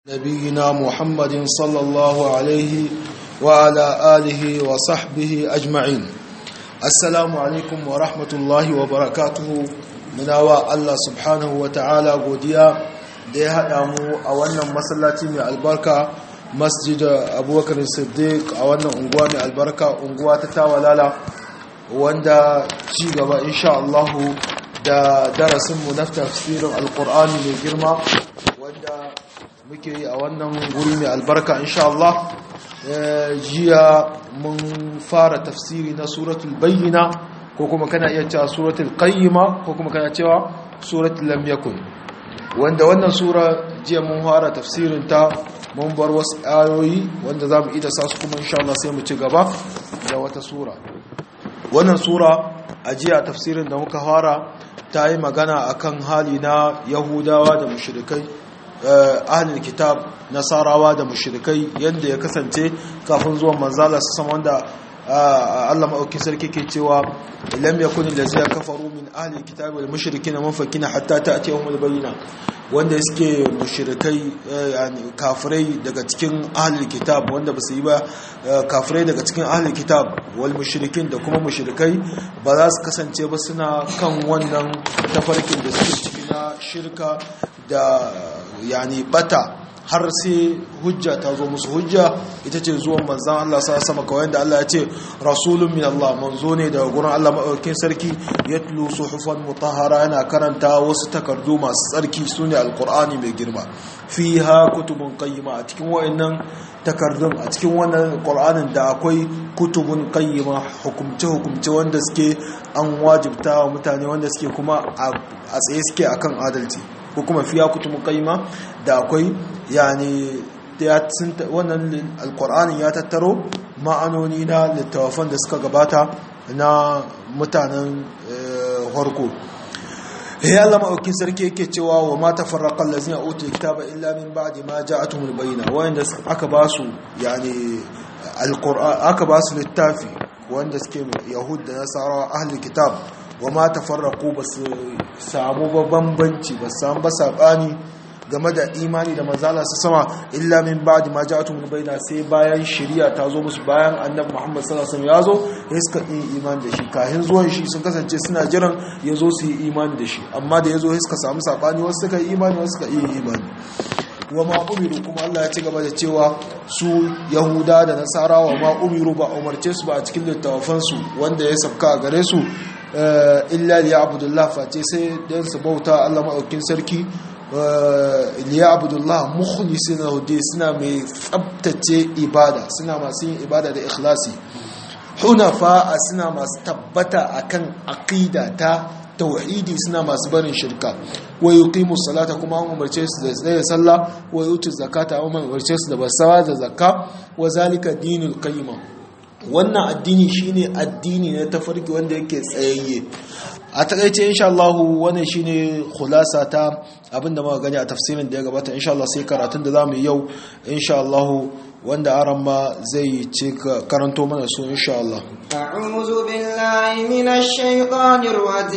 نبينا محمد صلى الله عليه وعلى آله وصحبه أجمعين السلام عليكم ورحمة الله وبركاته مناوى الله سبحانه وتعالى قديا دي هدامو أولا مسلاتي من البركة مسجد أبو بكر الصديق أولا أنقوى البركة أنقوى تتاولالا wanda ci gaba insha Allah da darasinmu na tafsirin alkur'ani mai girma wanda muke yi a wannan guri mai albarka insha Allah jiya mun fara tafsiri na suratul bayyina ko kuma kana iya cewa suratul qayyima ko kuma kana cewa suratul lam yakun wanda wannan sura jiya mun fara tafsirin ta mun bar wasu ayoyi wanda zamu ida sa su kuma insha Allah sai mu ci gaba da wata sura wannan sura a jiya tafsirin da muka fara ta yi magana akan hali na yahudawa da mushrikai ahlul kitab nasarawa da mushrikai yadda ya kasance kafin zuwan manzala su sama wanda Allah maɗauki sarki ke cewa lam yakun allazina kafaru min ahlil kitab wal mushrikin munfakina hatta ta'tiyahum al bayyina wanda suke mushrikai yani kafirai daga cikin ahlil kitab wanda basu yi ba kafirai daga cikin ahlil kitab wal mushrikin da kuma mushrikai ba za su kasance ba suna kan wannan tafarkin da suke ciki na shirka da yani bata har sai hujja ta zo musu hujja ita ce zuwan manzan Allah sa sama kawai da Allah ya ce rasulun min Allah manzo ne daga gurin Allah maɗaukin sarki ya tulu suhufan mutahara yana karanta wasu takardu masu tsarki su ne alkur'ani mai girma fi ha kutubun qayyima a cikin wa'annan takardun a cikin wannan qur'anin da akwai kutubun qayyima hukumce hukumce wanda suke an wajibta wa mutane wanda suke kuma a tsaye suke akan adalci ko kuma fiya kutubun qayyima da akwai yani wannan alkur'anin ya tattaro ma'anoni na littafan da suka gabata na mutanen harko ya Allah ma'aukin sarki yake cewa wa ma tafarraqa allazina utul kitaba illa min ba'di ma ja'atuhumul bayyina wanda aka ba su yani alqur'an aka ba su littafi wanda suke yahud da nasara ahli kitab wa ma tafarraqu basu samu bambanci ba samu ba sabani game da imani da manzala su sama illa min ba'di ma ja'atu min bayna sai bayan shari'a ta zo musu bayan annabi Muhammad sallallahu alaihi wasallam ya zo ya suka yi imani da shi kahin zuwan shi sun kasance suna jiran ya zo su yi imani da shi amma da ya zo suka samu sabani wasu suka yi imani wasu suka yi imani wa ma umiru kuma Allah ya ci gaba da cewa su yahuda da nasara wa ma umiru ba umarce su ba a cikin littafansu wanda ya sabka a gare su illa liya'budullah face sai dan su bauta Allah maɗaukin sarki liya abdullah mukhlisin lahu suna mai tsabtace ibada suna masu yin ibada da ikhlasi hunafa suna masu tabbata akan aqida ta tauhidi suna masu barin shirka wa yuqimu salata kuma an umarce su da tsaye sallah wa yutu zakata an umarce su da basawa da zakka wa zalika dinul qayyim wannan addini shine addini na tafarki wanda yake tsayayye a takaice insha Allah wannan shine khulasa ta abinda muka gani a tafsirin da ya gabata insha Allah sai karatun da zamu yi yau insha Allah wanda aran ma zai ce karanto mana su insha Allah a'udhu billahi minash shaitanir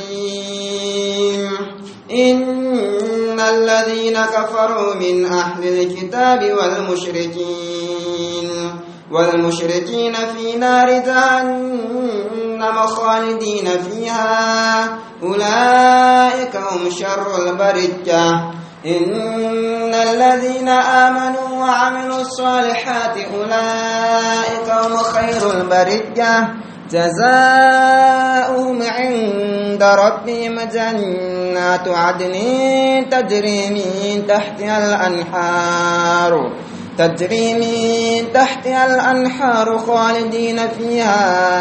rajim innal ladhina kafaru min ahli alkitabi wal mushrikin wal mushrikin fi nar جهنم خالدين فيها أولئك هم شر البرجة إن الذين آمنوا وعملوا الصالحات أولئك هم خير البرجة جزاؤهم عند ربهم جنات عدن تجري من تحتها الأنحار تجري من تحتها الأنحار خالدين فيها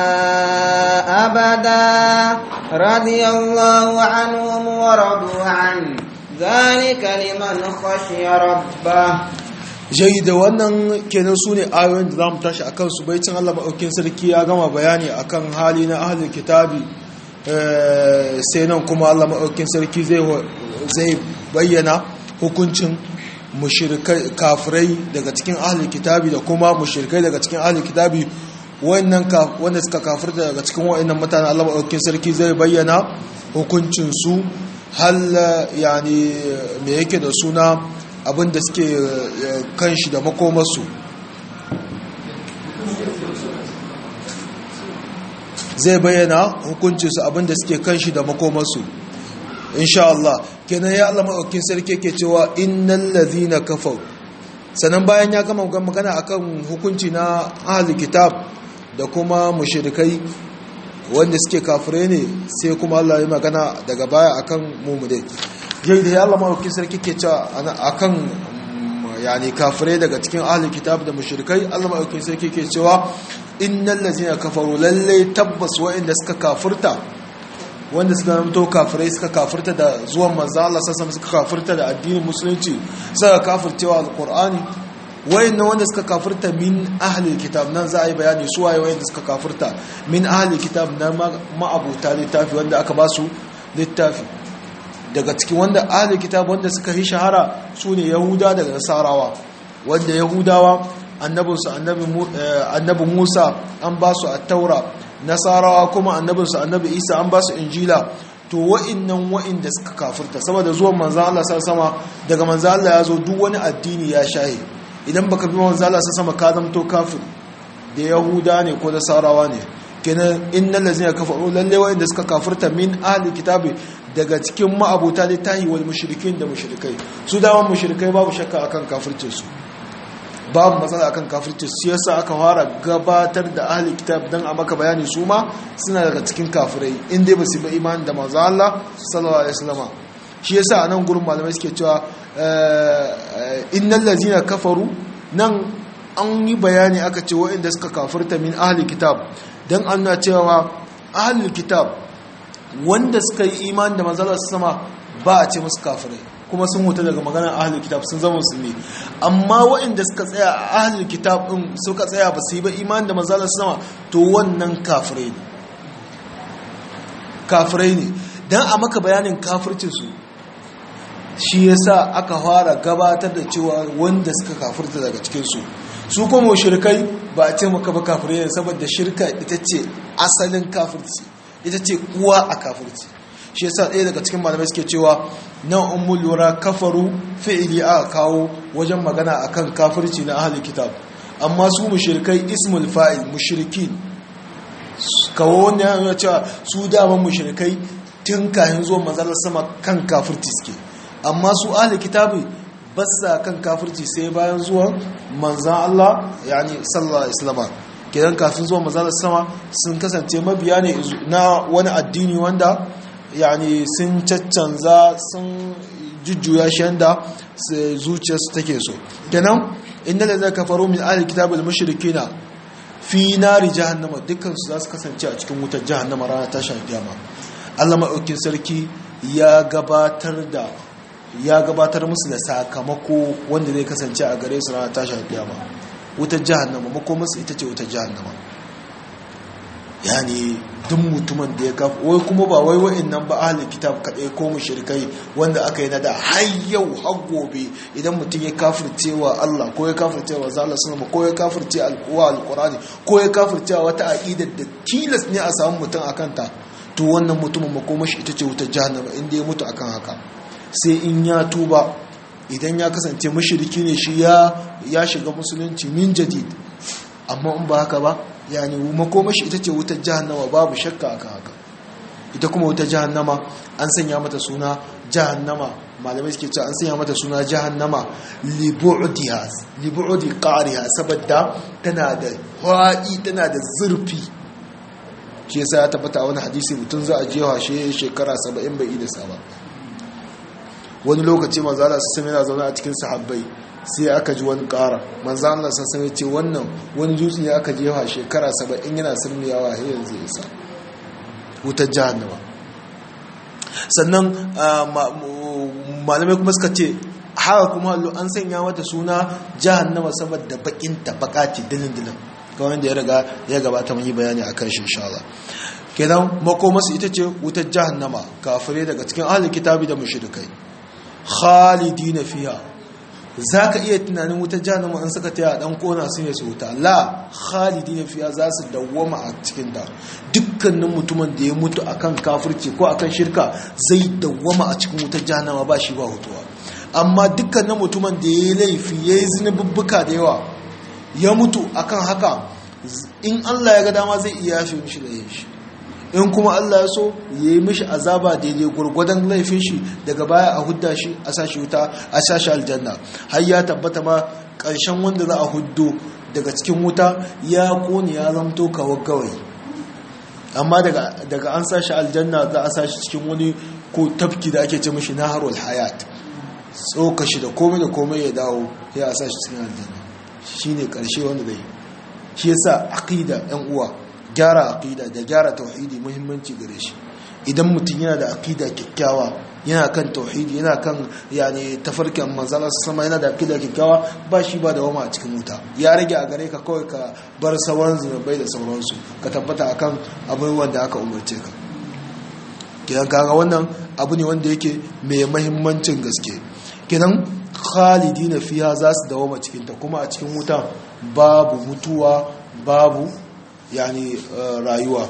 أبدا رضي الله عنهم ورضوا عنه ذلك لمن خشي ربه jai da wannan kenan su ne ayoyin da za mu tashi akan su baicin Allah maɗaukin sarki ya gama bayani akan hali na ahalin kitabi sai nan kuma Allah maɗaukin sarki zai bayyana hukuncin kafirai daga cikin ahlul kitabi da kuma mushrikai daga cikin ahlul kitabi wannan wanda suka kafirta daga cikin wayannan mutanen Allah madaukakin sarki zai bayyana hukuncin su hal yani me yake da suna abinda suke kan shi da makomarsu zai bayyana hukuncinsu abinda suke kan shi da makomarsu insha Allah kenan ya Allah maɗaukin sarki ke cewa innal ladhina kafaru sannan bayan ya gama magana akan hukunci na ahli kitab da kuma mushrikai wanda suke kafire ne sai kuma Allah ya magana daga baya akan mumudai yai da ya Allah maɗaukin sarki ke cewa akan yani kafirai daga cikin ahli kitab da mushrikai Allah maɗaukin sarki ke cewa innal ladhina kafaru lalle tabbas wa'inda suka kafirta wanda suka namto kafirai suka kafirta da zuwan manzo Allah sassa suka kafirta da addinin musulunci suka kafircewa alqur'ani wayannan wanda suka kafirta min ahli kitab nan za a yi bayani su waye wayanda suka kafirta min ahli kitab na ma'abuta littafi wanda aka ba su littafi daga cikin wanda ahli kitab wanda suka yi shahara su ne yahuda daga nasarawa wanda yahudawa annabinsu annabi musa an ba su a taura nasarawa kuma annabinsu annabi isa an ba su injila to wa'innan wa'inda suka kafirta saboda zuwan manzan Allah sama daga manzan Allah ya zo duk wani addini ya shahe idan baka bi manzan Allah sama ka zamto kafir da yahuda ne ko nasarawa ne kenan innal ladzina kafaru lalle wa'inda suka kafirta min ahli kitabi daga cikin ma'abuta littahi wal mushrikin da mushrikai su daman mushrikai babu shakka akan kafircin su babu matsala akan kafirci su yasa aka fara gabatar da ahli kitab dan a maka bayani su ma suna daga cikin kafirai inda ba su ba imani da manzo Allah sallallahu alaihi wasallam shi yasa anan gurin malamai suke cewa innal ladzina kafaru nan an yi bayani aka ce waɗanda suka kafirta min ahli kitab dan an na cewa ahli kitab wanda suka yi imani da manzo Allah sama ba a ce musu kafirai kuma sun huta daga maganar ahlul kitab sun zama musulmi amma waɗanda suka tsaya a ahlul kitab din suka tsaya ba su yi ba imani da manzalar sama to wannan kafirai ne kafirai ne dan a maka bayanin kafircin su shi yasa aka fara gabatar da cewa wanda suka kafirta daga cikin su su kuma shirkai ba a ce maka ba kafirai ne saboda shirka ita ce asalin kafirci ita ce uwa a kafirci shi yasa ɗaya daga cikin malamai suke cewa na ummul lura kafaru fi'ili aka kawo wajen magana akan kafirci na ahli kitab amma su mushrikai ismul fa'il mushrikin kawo wanda yana cewa su daman mushrikai tun kayan zuwa manzalar sama kan kafirci suke amma su ahli kitabi basa kan kafirci sai bayan zuwan manzan Allah yani sallallahu alaihi wasallam kidan kafin zuwa manzalar sama sun kasance mabiya ne na wani addini wanda yani sun caccanza sun jujjuya shi yanda zuciyarsu take so kenan inda da zai kafaru min ahli kitabul mushrikina fi nari jahannama dukkan su za su kasance a cikin wutar jahannama rana tashin kiyama Allah maɗaukin sarki ya gabatar da ya gabatar musu da sakamako wanda zai kasance a gare su rana tashin kiyama wutar jahannama makomarsu ita ce wutar jahannama yani duk mutumin da ya kafa wai kuma ba wai wa'in nan ba ahalin kitab kaɗai ko mushrikai wanda aka yi nada har yau har gobe idan mutum ya kafirce wa Allah ko ya kafirce wa zalla sunama ko ya kafirce al'uwa alqur'ani ko ya kafirce wata aqidar da tilas ne a samu mutum akan ta to wannan mutumin makomashi ita ce wutar jahannama inda ya mutu akan haka sai in ya tuba idan ya kasance mushriki ne shi ya ya shiga musulunci min jadid amma in ba haka ba yani makomashi ita ce wutar jahannama babu shakka akan haka ita kuma wutar jahannama an sanya mata suna jahannama malamai suke cewa an sanya mata suna jahannama libu'diha libu'di qariha saboda tana da haɗi tana da zurfi shi yasa ya tabbata a wani hadisi mutum za a jewa shi shekara 70 bai da saba wani lokaci manzo Allah sai yana zaune a cikin sahabbai sai aka ji wani ƙara manzo Allah sai ce wannan wani dutse ne aka jefa shekara 70 yana sirmiyawa har yanzu ya sa wutar jahannama sannan malamai kuma suka ce haka kuma hallo an sanya mata suna jahannama saboda bakin ta bakati dilin dilin ga wanda ya riga ya gabata mun yi bayani akan shi insha Allah kenan makomasu ita ce wutar jahannama kafirai daga cikin ahlul kitabi da mushrikai khalidina fiha za ka iya tunanin wutar jahannama an suka taya dan kona su ne su wuta la khalidina fiha za su dawwama a cikin ta dukkanin mutumin da ya mutu akan kafirci ko akan shirka zai dawwama a cikin wutar jahannama ba shi ba hutuwa amma dukkanin mutumin da ya yi laifi ya yi zinububbuka da yawa ya mutu akan haka in Allah ya ga dama zai iya yashe mishi da yin shi in kuma Allah ya so ya yi mishi azaba daidai gwargwadon laifin shi daga baya a hudda shi a sashi wuta a sashi aljanna har ya tabbata ma ƙarshen wanda za a huddo daga cikin wuta ya kone ya zamto kawar gawayi amma daga an sashi aljanna za a sashi cikin wani ko tafki da ake ce mishi naharul hayat tsoka shi da komai da komai ya dawo ya a sashi cikin aljanna shine ƙarshe wanda zai shi yasa aqida yan uwa gyara aqida da gyara tauhidi muhimmanci gare shi idan mutum yana da aqida kyakkyawa yana kan tauhidi yana kan yani tafarkin manzala sama yana da aqida kyakkyawa ba shi ba da wama a cikin wuta ya rage a gare ka kawai ka bar sauran zunubai da sauransu ka tabbata akan abin wanda aka umarce ka kidan kaga wannan abu ne wanda yake mai mahimmancin gaske kidan khalidina fiha za su dawoma cikin ta kuma a cikin wuta babu mutuwa babu yani rayuwa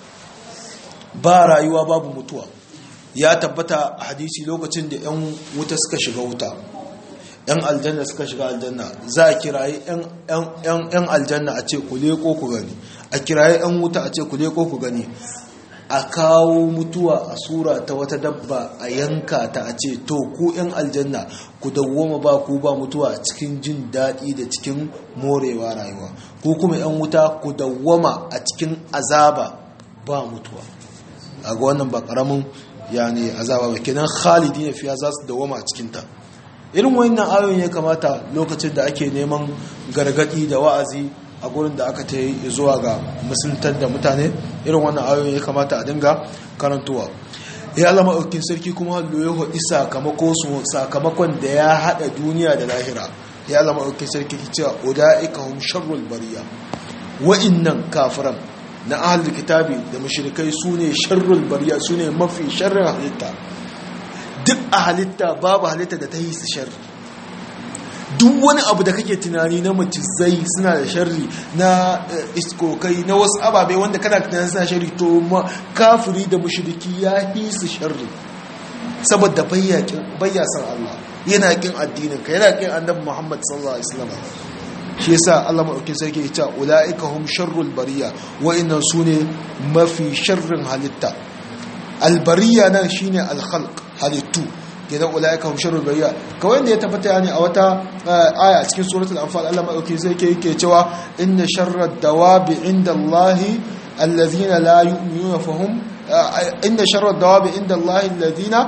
ba rayuwa babu mutuwa ya tabbata a hadisi lokacin da 'yan wuta suka shiga wuta 'yan aljanna suka shiga aljanna za a kiraye 'yan aljanna a ce ku leko ku gani a kiraye 'yan wuta a ce ku leko ku gani a kawo mutuwa a sura ta wata dabba a yanka ta a ce to ku 'yan aljanna ku dawwama ba ku ba mutuwa a cikin jin daɗi da cikin morewa rayuwa ku kuma 'yan wuta ku dawwama a cikin azaba ba mutuwa a ga wannan ba ƙaramin yani azaba ba kenan khalidi ne fiya za su dawwama a cikinta irin wannan ayoyin ya kamata lokacin da ake neman gargadi da wa'azi a gurin da aka ta yi zuwa ga musuluntar da mutane irin wannan ayoyin ya kamata a dinga karantowa ya alama ɗaukin sarki kuma hallo ya sakamako su sakamakon da ya haɗa duniya da lahira ya alama ɗaukin sarki ki cewa uda'ika hum sharrul bariya wa'innan kafiran na ahlul kitabi da mushrikai sune sharrul bariya sune mafi sharrin halitta duk a halitta babu halitta da ta yi su sharri duk wani abu da kake tunani na macizai suna da sharri na iskokai na wasu ababai wanda kana tunanin suna sharri to ma kafiri da mushriki ya yi su sharri saboda bayya san Allah yana kin addinin ka yana kin annabi Muhammad sallallahu alaihi wasallam shi yasa Allah madaukakin sarki ya ce ulaika hum sharrul bariya wa inna sune mafi sharrin halitta albariya nan shine alkhalq halittu kenan ulaika hum sharrul bariya kawai da ya tabbata yani a wata aya a cikin suratul anfal Allah madaukakin sarki yake cewa inna sharrad dawabi indallahi alladhina la yu'minuna fahum inna sharrad dawabi indallahi alladhina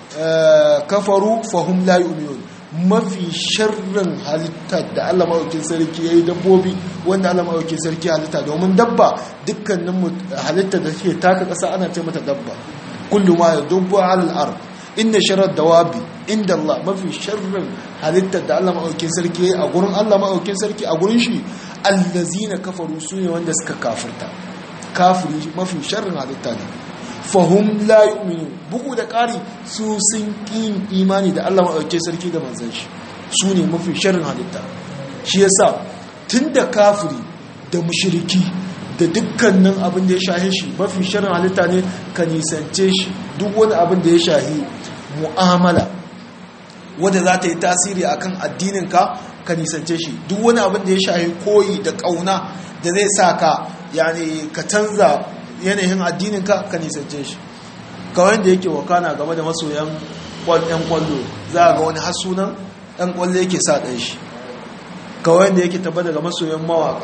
kafaru fahum la yu'minun mafi sharrin halitta da Allah maɗaukin sarki ya yi dabbobi wanda Allah maɗaukin sarki halitta domin dabba dukkanin halitta da suke taka ƙasa ana ce mata dabba kullum ma ya dubbo alal ar inda sharar dawabi inda Allah mafi sharrin halitta da Allah maɗaukin sarki ya yi a gurin Allah maɗaukin sarki a gurin shi allazina kafaru su ne wanda suka kafirta kafiri mafi sharrin halitta ne fahum la yu'minu bugu da ƙari su sun ƙin imani da Allah maɗauke sarki da manzan shi su ne mafi sharrin halitta shi yasa tun da kafiri da mushiriki da dukkanin abin da ya shahi shi mafi sharrin halitta ne ka nisance shi duk wani abin da ya shahi mu'amala wadda za ta yi tasiri akan addininka ka nisance shi duk wani abin da ya shahi koyi da ƙauna da zai sa ka yani ka canza yanayin addininka ka nisance shi kawai da yake wakana game da masoyan yan kwallo za a ga wani hasunan yan kwallo yake sa ɗan shi kawai da yake tabbata ga masoyan mawaka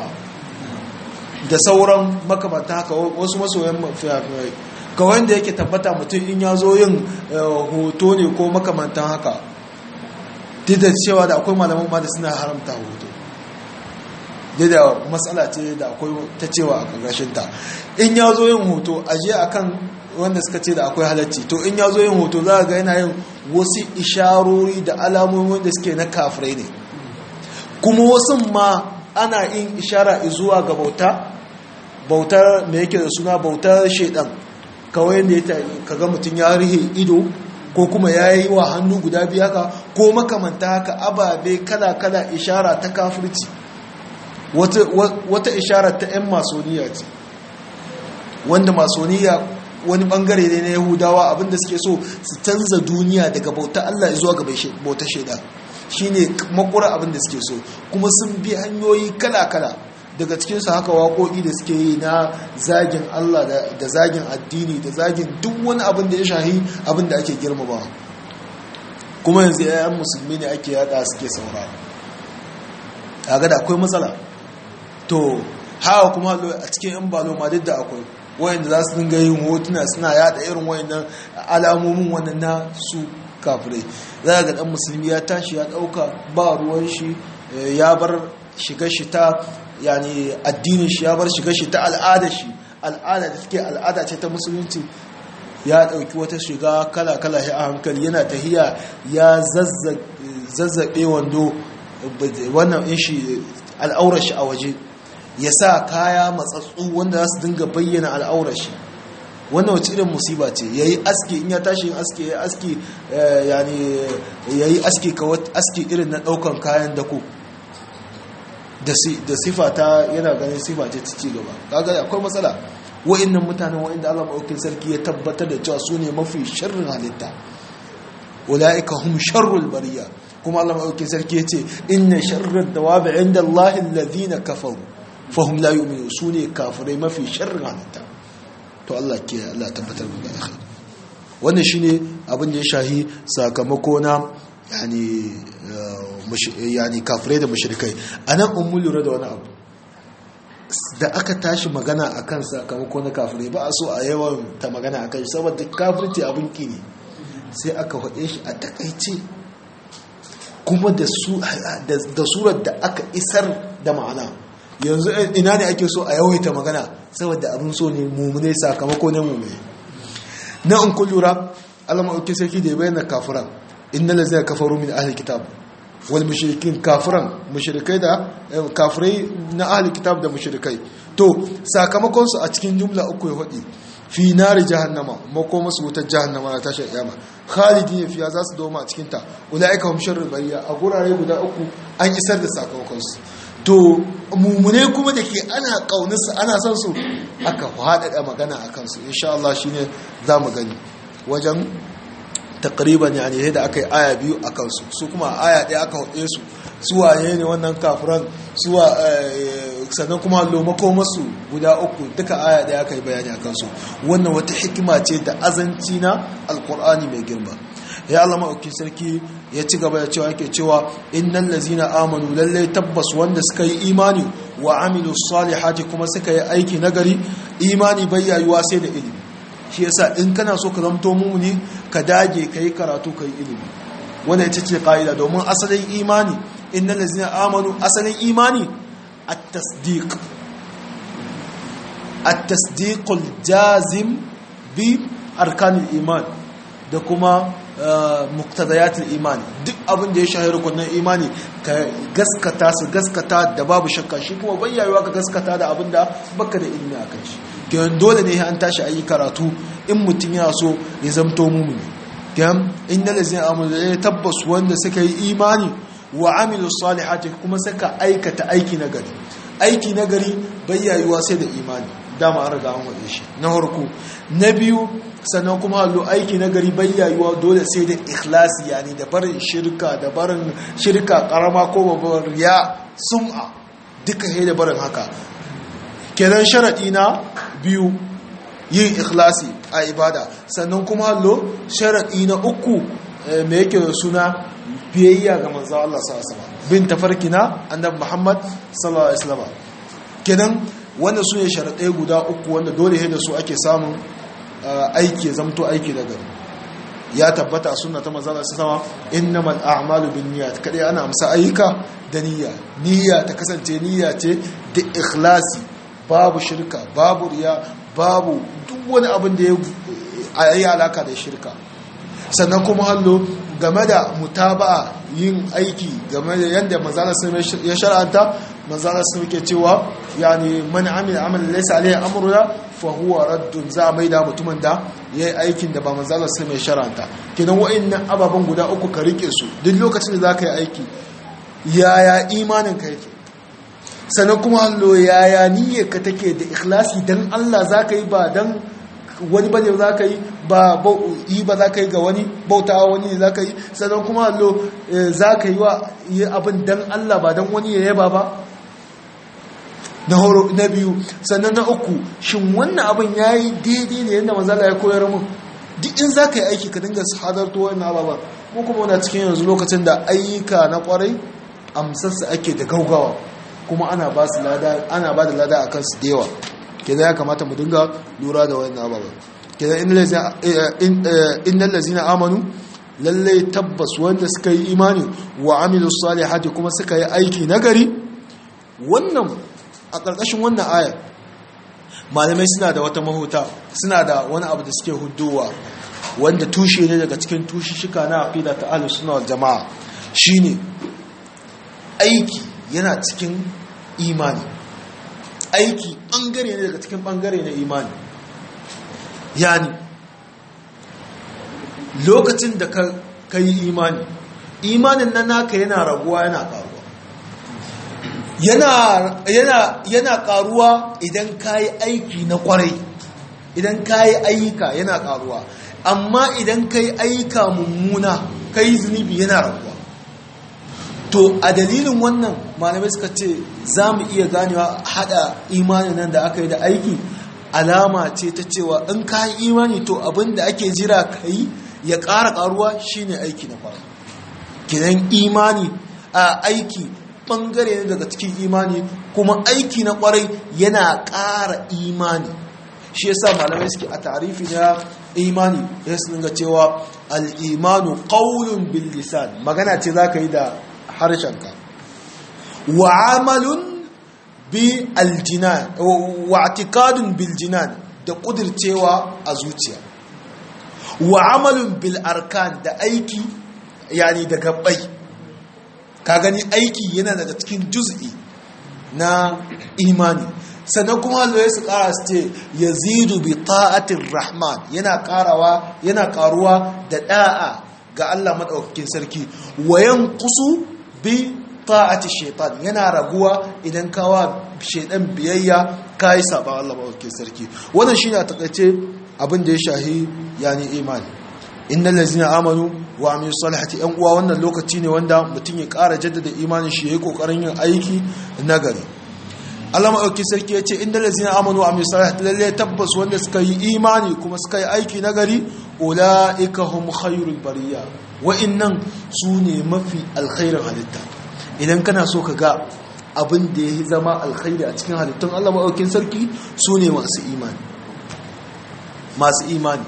da sauran makamata haka wasu masoyan mafiyafirai kawai da yake tabbata mutum in ya zo yin hoto ne ko makamantan haka duk da cewa da akwai malaman ma da suna haramta hoto da matsala ce da akwai ta cewa a ƙarƙashinta in ya zo yin hoto aje a kan wanda suka ce da akwai halacci to in ya zo yin hoto za a ga yana yin wasu isharori da alamomi wanda suke na kafirai ne kuma wasu ma ana yin ishara zuwa ga bauta bautar mai yake da suna bautar shaidan kawai da ya kaga mutum ya rihe ido ko kuma ya yi wa hannu guda biyu haka ko makamanta haka ababe kala-kala ishara ta kafirci wata ishara ta 'yan masoniya ce wanda masoniya wani bangare ne na yahudawa abinda suke so su canza duniya daga bauta Allah zuwa ga bauta shaida shine makura abinda suke so kuma sun bi hanyoyi kala-kala daga cikinsu haka waƙoƙi da suke yi na zagin Allah da zagin addini da zagin duk wani abin da ya shahi abin da ake girmama kuma yanzu yayan musulmi ne ake yada suke saurara kaga da akwai matsala to hawa kuma a cikin yan balo ma duk da akwai wayanda za su dinga yin hotuna suna yada irin wayannan alamomin wannan na su kafirai za ga dan musulmi ya tashi ya dauka ba ruwan shi ya bar shiga shi ta yani addinin shi ya bar shiga shi ta al'ada shi al'ada da take al'ada ce ta musulunci ya dauki wata shiga kala kala a hankali yana tahiya ya zazzabe wando wannan in shi al'aurar shi a waje ya sa kaya matsatsu wanda za su dinga bayyana al'aurar shi wannan wace irin musiba ce ya yi aski in ya tashi yin aski ya yi aski yani ya yi aski kawai aski irin na daukan kayan dako da sifa ta yana ganin sifa ce ta ci gaba kaga akwai matsala wa'annan mutanen wa'anda Allah maɗaukin sarki ya tabbatar da cewa su ne mafi sharrin halitta ulaika hum sharrul bariya kuma Allah maɗaukin sarki ya ce inna sharrar dawabi inda Allah alladhina kafaru fahum la yu'minu su ne kafirai mafi sharrin halitta to Allah ke Allah tabbatar da alkhairi wannan shine abin da ya shahi sakamako na yani yani kafirai da mushrikai anan ummu lura da wani abu da aka tashi magana akan sakamako na kafirai ba a so a yawan ta magana akan shi saboda kafirci abin ki ne sai aka faɗe shi a takaice kuma da surar da aka isar da ma'ana yanzu ina ne ake so a yawaita magana saboda abin so ne mummune sakamako ne mummune na in kun lura alama ɗauki sarki da ya bayyana kafiran inna la zai kafaru min ahli kitab wal mushrikin kafiran mushrikai da kafirai na ahli kitab da mushrikai to sakamakon su a cikin jumla uku ya hudi fi nari jahannama mako masu wutar jahannama na tashar kiyama khalidin fiya za su doma a cikin ta ulaika hum sharrul bariya a gurare guda uku an isar da sakamakon su to mummune kuma da ke ana ƙaunarsu ana son su aka faɗaɗa magana a kansu insha Allah shi ne za mu gani wajen takriban ya ne da aka yi aya biyu a kansu su kuma aya ɗaya aka haɗe su suwa ne wannan kafiran suwa sannan kuma lomako masu guda uku duka aya ɗaya aka yi bayani a kansu wannan wata hikima ce da azanci na alkur'ani mai girma ya Allah maɗauki sarki ya ci gaba da cewa yake cewa innan lazina amanu lallai tabbas wanda suka yi imani wa amilu salihati kuma suka yi aiki nagari imani bayyayuwa sai da ilimi shi yasa in kana so ka zamto mumuni ka dage ka yi karatu ka yi ilimi wanda ita ce ƙa'ida domin asalin imani innan lazina amanu asalin imani at-tasdiq at-tasdiqul jazim bi arkanil iman da kuma muktadayatul imani duk abin da ya shahi rukunin imani ka gaskata su gaskata da babu shakka shi kuma bayyawa ka gaskata da abin da baka da ilimi a kan shi kiyan dole ne an tashi ayi karatu in mutum yana so ya zamto mumuni kiyan inna lazina amanu ya tabbas wanda suka yi imani wa amilu salihati kuma suka aikata aiki na gari aiki na gari bayyayuwa sai da imani dama an riga an waɗe shi na harko na biyu sannan kuma hallo aiki na gari bayyayuwa dole sai da ikhlasi yani da barin shirka da barin shirka karama ko babbar riya sum'a duka sai da barin haka kenan sharadi na biyu yin ikhlasi a ibada sannan kuma hallo sharadi na uku me yake da suna biyayya ga manzo Allah sallallahu alaihi wasallam bin tafarkina annabi Muhammad sallallahu alaihi wasallam kenan wannan su ne sharaɗai guda uku wanda dole da su ake samun aiki zamto aiki da gari ya tabbata suna ta mazala su sama innamal a'malu bin niyyat kadai ana amsa ayyuka da niyya niyya ta kasance niyya ce da ikhlasi babu shirka babu riya babu duk wani abin da ya yi alaka da shirka sannan kuma hallo game da mutaba'a yin aiki game da yadda manzala sun ya shar'anta manzala sun ke cewa yani man amila amalan laysa alayhi amruna fa huwa raddun za mai da mutumin da yayi aikin da ba manzala sun ya shar'anta kidan wa'annan ababan guda uku ka rike su duk lokacin da zaka yi aiki yaya imanin ka yake sannan kuma hallo yaya niyyar ka take da ikhlasi dan Allah zaka yi ba dan wani bane za ka yi ba yi ba za ka yi ga wani bautawa wani ne za ka yi sannan kuma allo za ka yi wa yi abin dan Allah ba dan wani ya yaba ba na horo na biyu sannan na uku shin wannan abin ya yi daidai ne yadda mazala ya koyar mu duk in za ka yi aiki ka dinga hadarto wannan ababa ko kuma wana cikin yanzu lokacin da ayyuka na kwarai amsarsa ake da gaugawa kuma ana ba su lada ana ba da lada akan su da yawa kenan ya kamata mu dinga lura da wannan ababa kenan innal ladzina amanu lalle tabbas wanda suka yi imani wa amilu salihati kuma suka yi aiki nagari wannan a ƙarƙashin wannan ayar malamai suna da wata mahuta suna da wani abu da suke hudowa wanda tushe ne daga cikin tushishika na aqida ta ahlus sunna wal jamaa shine aiki yana cikin imani aiki bangare ne daga cikin bangare na imani yani lokacin da ka yi imani imanin nan naka yana raguwa yana karuwa yana yana yana karuwa idan ka yi aiki na kwarai idan ka yi ayyuka yana karuwa amma idan ka yi ayyuka mummuna ka yi zunubi yana raguwa to a dalilin wannan malamai suka ce za mu iya ganewa hada imanin nan da aka yi da aiki alama ce ta cewa in ka yi imani to abin da ake jira ka yi ya ƙara ƙaruwa shine aiki na fara kidan imani a aiki ɓangare ne daga cikin imani kuma aiki na ƙwarai yana ƙara imani shi yasa malamai suke a tarifi na imani ya su dinga cewa al'imanu ƙaunin bil lisan magana ce za ka yi da harshenka wa amalun bi aljinan wa atikadun bil jinan da ƙudircewa a zuciya wa amalun bil arkan da aiki yani da gabbai ka gani aiki yana daga cikin juz'i na imani sannan kuma Allah ya su kara su ce yazidu bi ta'atir rahman yana karawa yana karuwa da da'a ga Allah madaukakin sarki wayan kusu bi ta'ati shaitan yana raguwa idan kawa shaitan biyayya kai saba Allah madaukakin sarki wannan shine a takaice abin da ya shahi yani imani innal ladzina amanu wa amilu salihati yan uwa wannan lokaci ne wanda mutum ya ƙara jaddada imanin shi yayi kokarin yin aiki nagari Allah maɗauki sarki ya ce inda lazina amanu a misali lalle tabbas wanda suka yi imani kuma suka yi aiki nagari ula'ika hum khairul bariya wa'innan su ne mafi alkhairin halitta idan kana so ka ga abin da ya zama alkhairi a cikin halittun Allah maɗaukin sarki su ne masu imani masu imani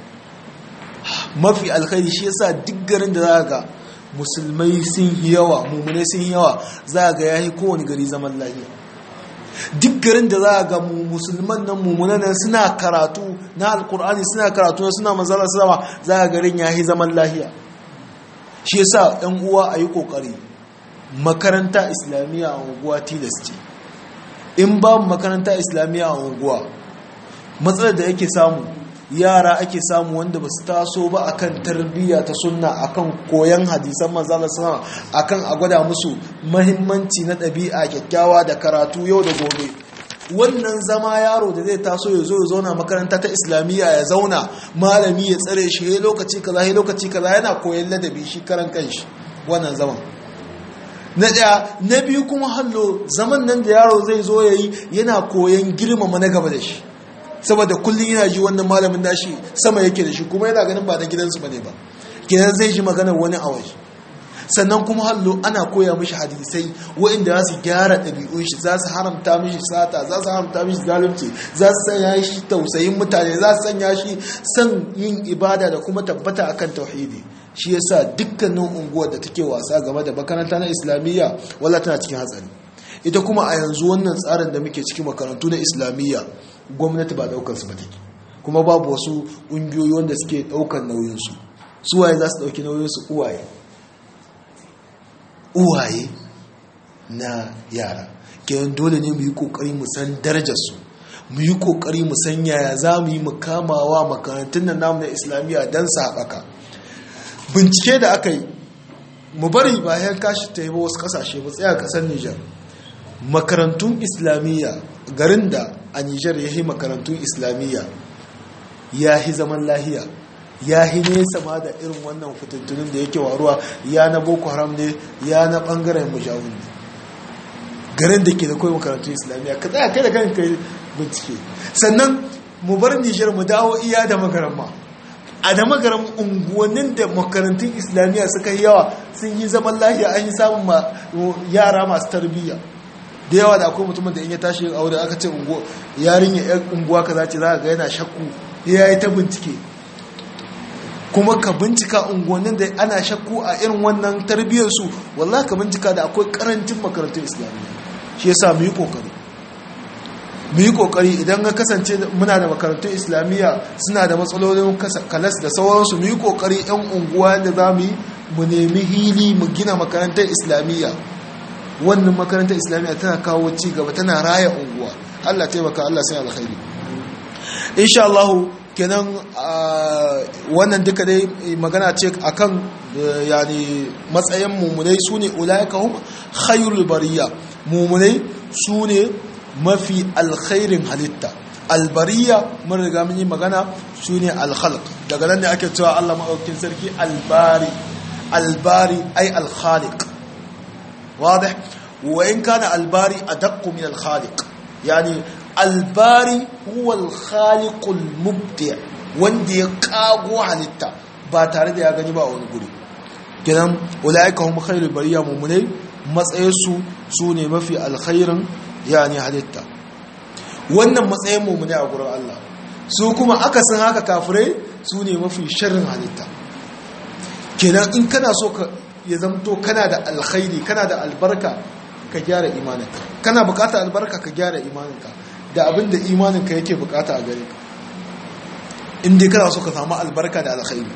mafi alkhairi shi yasa duk garin da za ga musulmai sun yi yawa mummunai sun yi yawa za ga ya yi kowane gari zaman lafiya duk garin da za a ga musulman nan mummunan nan suna karatu na alkur'ani suna karatu na suna manzala sama za a garin ya yi zaman lahiya shi yasa ɗan uwa a yi ƙoƙari makaranta islamiyya a unguwa tilas ce in ba makaranta islamiyya a unguwa matsalar da yake samu yara ake samu wanda ba su taso ba akan tarbiyya ta sunna akan koyan hadisan manzala sama akan a gwada musu mahimmanci na ɗabi'a kyakkyawa da karatu yau da gobe wannan zama yaro da zai taso ya zo ya zauna makaranta ta islamiyya ya zauna malami ya tsare shi ya lokaci kaza ya lokaci kaza yana koyan ladabi shi karan kanshi wannan zaman na ɗaya na biyu kuma hallo zaman nan da yaro zai zo ya yi yana koyan girmama na gaba da shi saboda kullum yana ji wannan malamin nashi sama yake da shi kuma yana ganin ba na gidansu bane ba kenan zai ji maganar wani a waje sannan kuma hallo ana koya mishi hadisai waɗanda za su gyara ɗabi'un shi za su haramta mishi sata za su haramta mishi zalunci za su sanya shi tausayin mutane za su sanya shi son yin ibada da kuma tabbata akan tauhidi shi yasa dukkanin unguwar da take wasa game da makaranta na islamiyya wala tana cikin hatsari ita kuma a yanzu wannan tsarin da muke cikin makarantu na islamiyya gwamnati ba daukar su ba take kuma babu wasu ƙungiyoyi wanda suke daukar nauyinsu suwaye za su dauki nauyinsu uwaye uwaye na yara kenan dole ne mu yi kokari mu san darajarsu mu yi kokari mu san yaya za mu yi mukamawa makarantun nan namu na islamiyya don su haɓaka bincike da aka yi mu bari bayan kashi ta yi wasu ƙasashe mu tsaya ƙasar nijar makarantun islamiyya garin da a nijar ya yi makarantun islamiyya ya hi zaman lahiya ya hi nesa ma da irin wannan fitintunin da yake waruwa ya na boko haram ne ya na bangaren mujahun ne garin da ke da kawai makarantun islamiyya ka tsaya kai da kan kai bincike sannan mu bar nijar mu dawo iya da magaramma a da magaram unguwannin da makarantun islamiyya suka yi yawa sun yi zaman lahiya an yi samun yara masu tarbiyya da yawa da akwai mutumin da in ya tashi yin aure aka ce yarinya yan unguwa ka zace za ga yana shakku ya yi ta bincike kuma ka bincika unguwannin da ana shakku a irin wannan tarbiyyarsu wallah ka bincika da akwai karancin makarantun islamiyya shi yasa mu yi kokari mu yi kokari idan ga kasance muna da makarantun islamiyya suna da matsalolin kalas da sauransu mu yi kokari yan unguwa da za mu yi mu nemi hili mu gina makarantar islamiyya wannan makarantar islamiyya tana kawo ci gaba tana raya unguwa Allah taimaka Allah sai alkhairi insha Allah kenan wannan duka dai magana ce akan yani matsayin mumunai sune ulaika hum khairul bariya mumunai sune mafi alkhairin halitta albariya mun riga mun yi magana sune alkhalq daga nan ne ake cewa Allah madaukakin sarki albari albari ay alkhaliq واضح وإن كان الباري أدق من الخالق يعني الباري هو الخالق المبدع wanda ya kago halitta ba tare da ya gani ba a wani guri kenan ulaika hum khairul bariya mu'minai matsayinsu su ne mafi alkhairin yani halitta wannan matsayin mu'minai a gurin Allah su kuma akasin haka kafirai su ne mafi sharrin halitta kenan in kana so ka ya zamto kana da alkhairi kana da albarka ka gyara imaninka kana bukata albarka ka gyara imaninka da abin da imaninka yake bukata a gare ka inda kana so ka samu albarka da alkhairi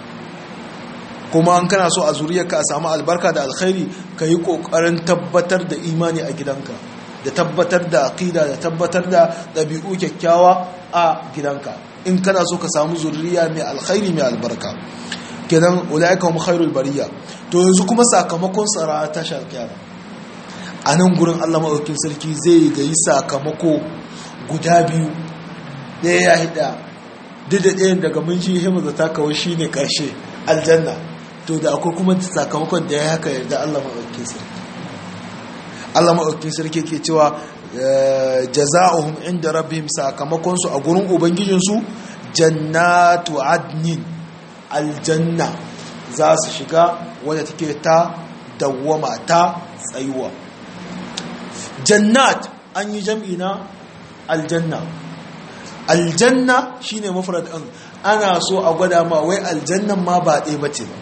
kuma an kana so a zuriyarka a samu albarka da alkhairi ka yi kokarin tabbatar da imani a gidanka da tabbatar da aqida da tabbatar da ɗabi'u kyakkyawa a gidanka in kana so ka samu zuriya mai alkhairi mai albarka kenan ulaika hum khairul bariya to yanzu kuma sakamakon tsara ta sharkiyama a nan gurin Allah maɗaukin sarki zai ga yi sakamako guda biyu ɗaya ya hida duk da ɗayan daga mun shi himu da ta kawo shi ne ƙarshe aljanna to da akwai kuma sakamakon da ya haka yarda Allah maɗaukin sarki Allah maɗaukin sarki ke cewa jaza'uhum inda rabbihim sakamakonsu a gurin ubangijinsu jannatu adnin aljanna za su shiga wadda take ta dawwama ta tsayuwa jannat an yi jam'i na aljanna aljanna shine mafrad ɗin ana so a gwada ma wai aljannan ma ba ɗaya bace ba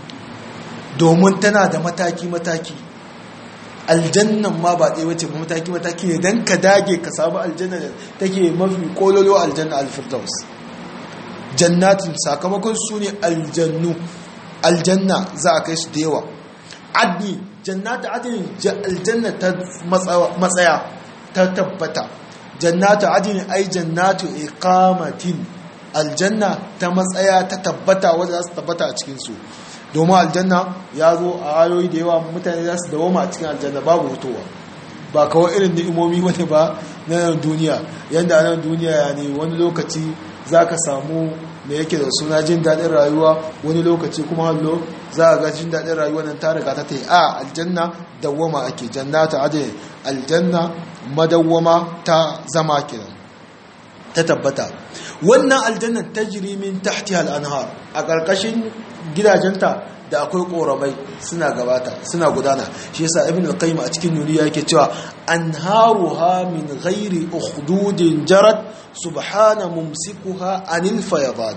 domin tana da mataki-mataki aljannan ma ba ɗaya bace ba mataki-mataki ne don ka dage ka samu aljanna da take mafi kololo aljanna alfirdaus jannatin sakamakon su ne aljannu aljanna za a kai su da yawa adni jannata adni aljanna ta matsaya ta tabbata jannatu adni ai jannatu iqamatin aljanna ta matsaya ta tabbata wanda za su tabbata a cikin su domin aljanna ya zo a ayoyi da yawa mutane za su dawoma a cikin aljanna babu hutowa ba kawai irin ni'imomi wani ba na nan duniya yadda a nan duniya ya ne wani lokaci za ka samu da yake da suna jin daɗin rayuwa wani lokaci kuma hallo za a ga jin daɗin rayuwa nan ta riga ta ta yi a aljanna dawwama ake jannata adin aljanna madawwama ta zama kenan ta tabbata wannan aljannan tajri min tahtiha al-anhar a ƙarƙashin gidajenta da akwai ƙoramai suna gabata suna gudana shi yasa ibn al-qayyim a cikin nuniya yake cewa anharuha min ghairi ukhdudin jarat subhana mumsikuha anil fayadan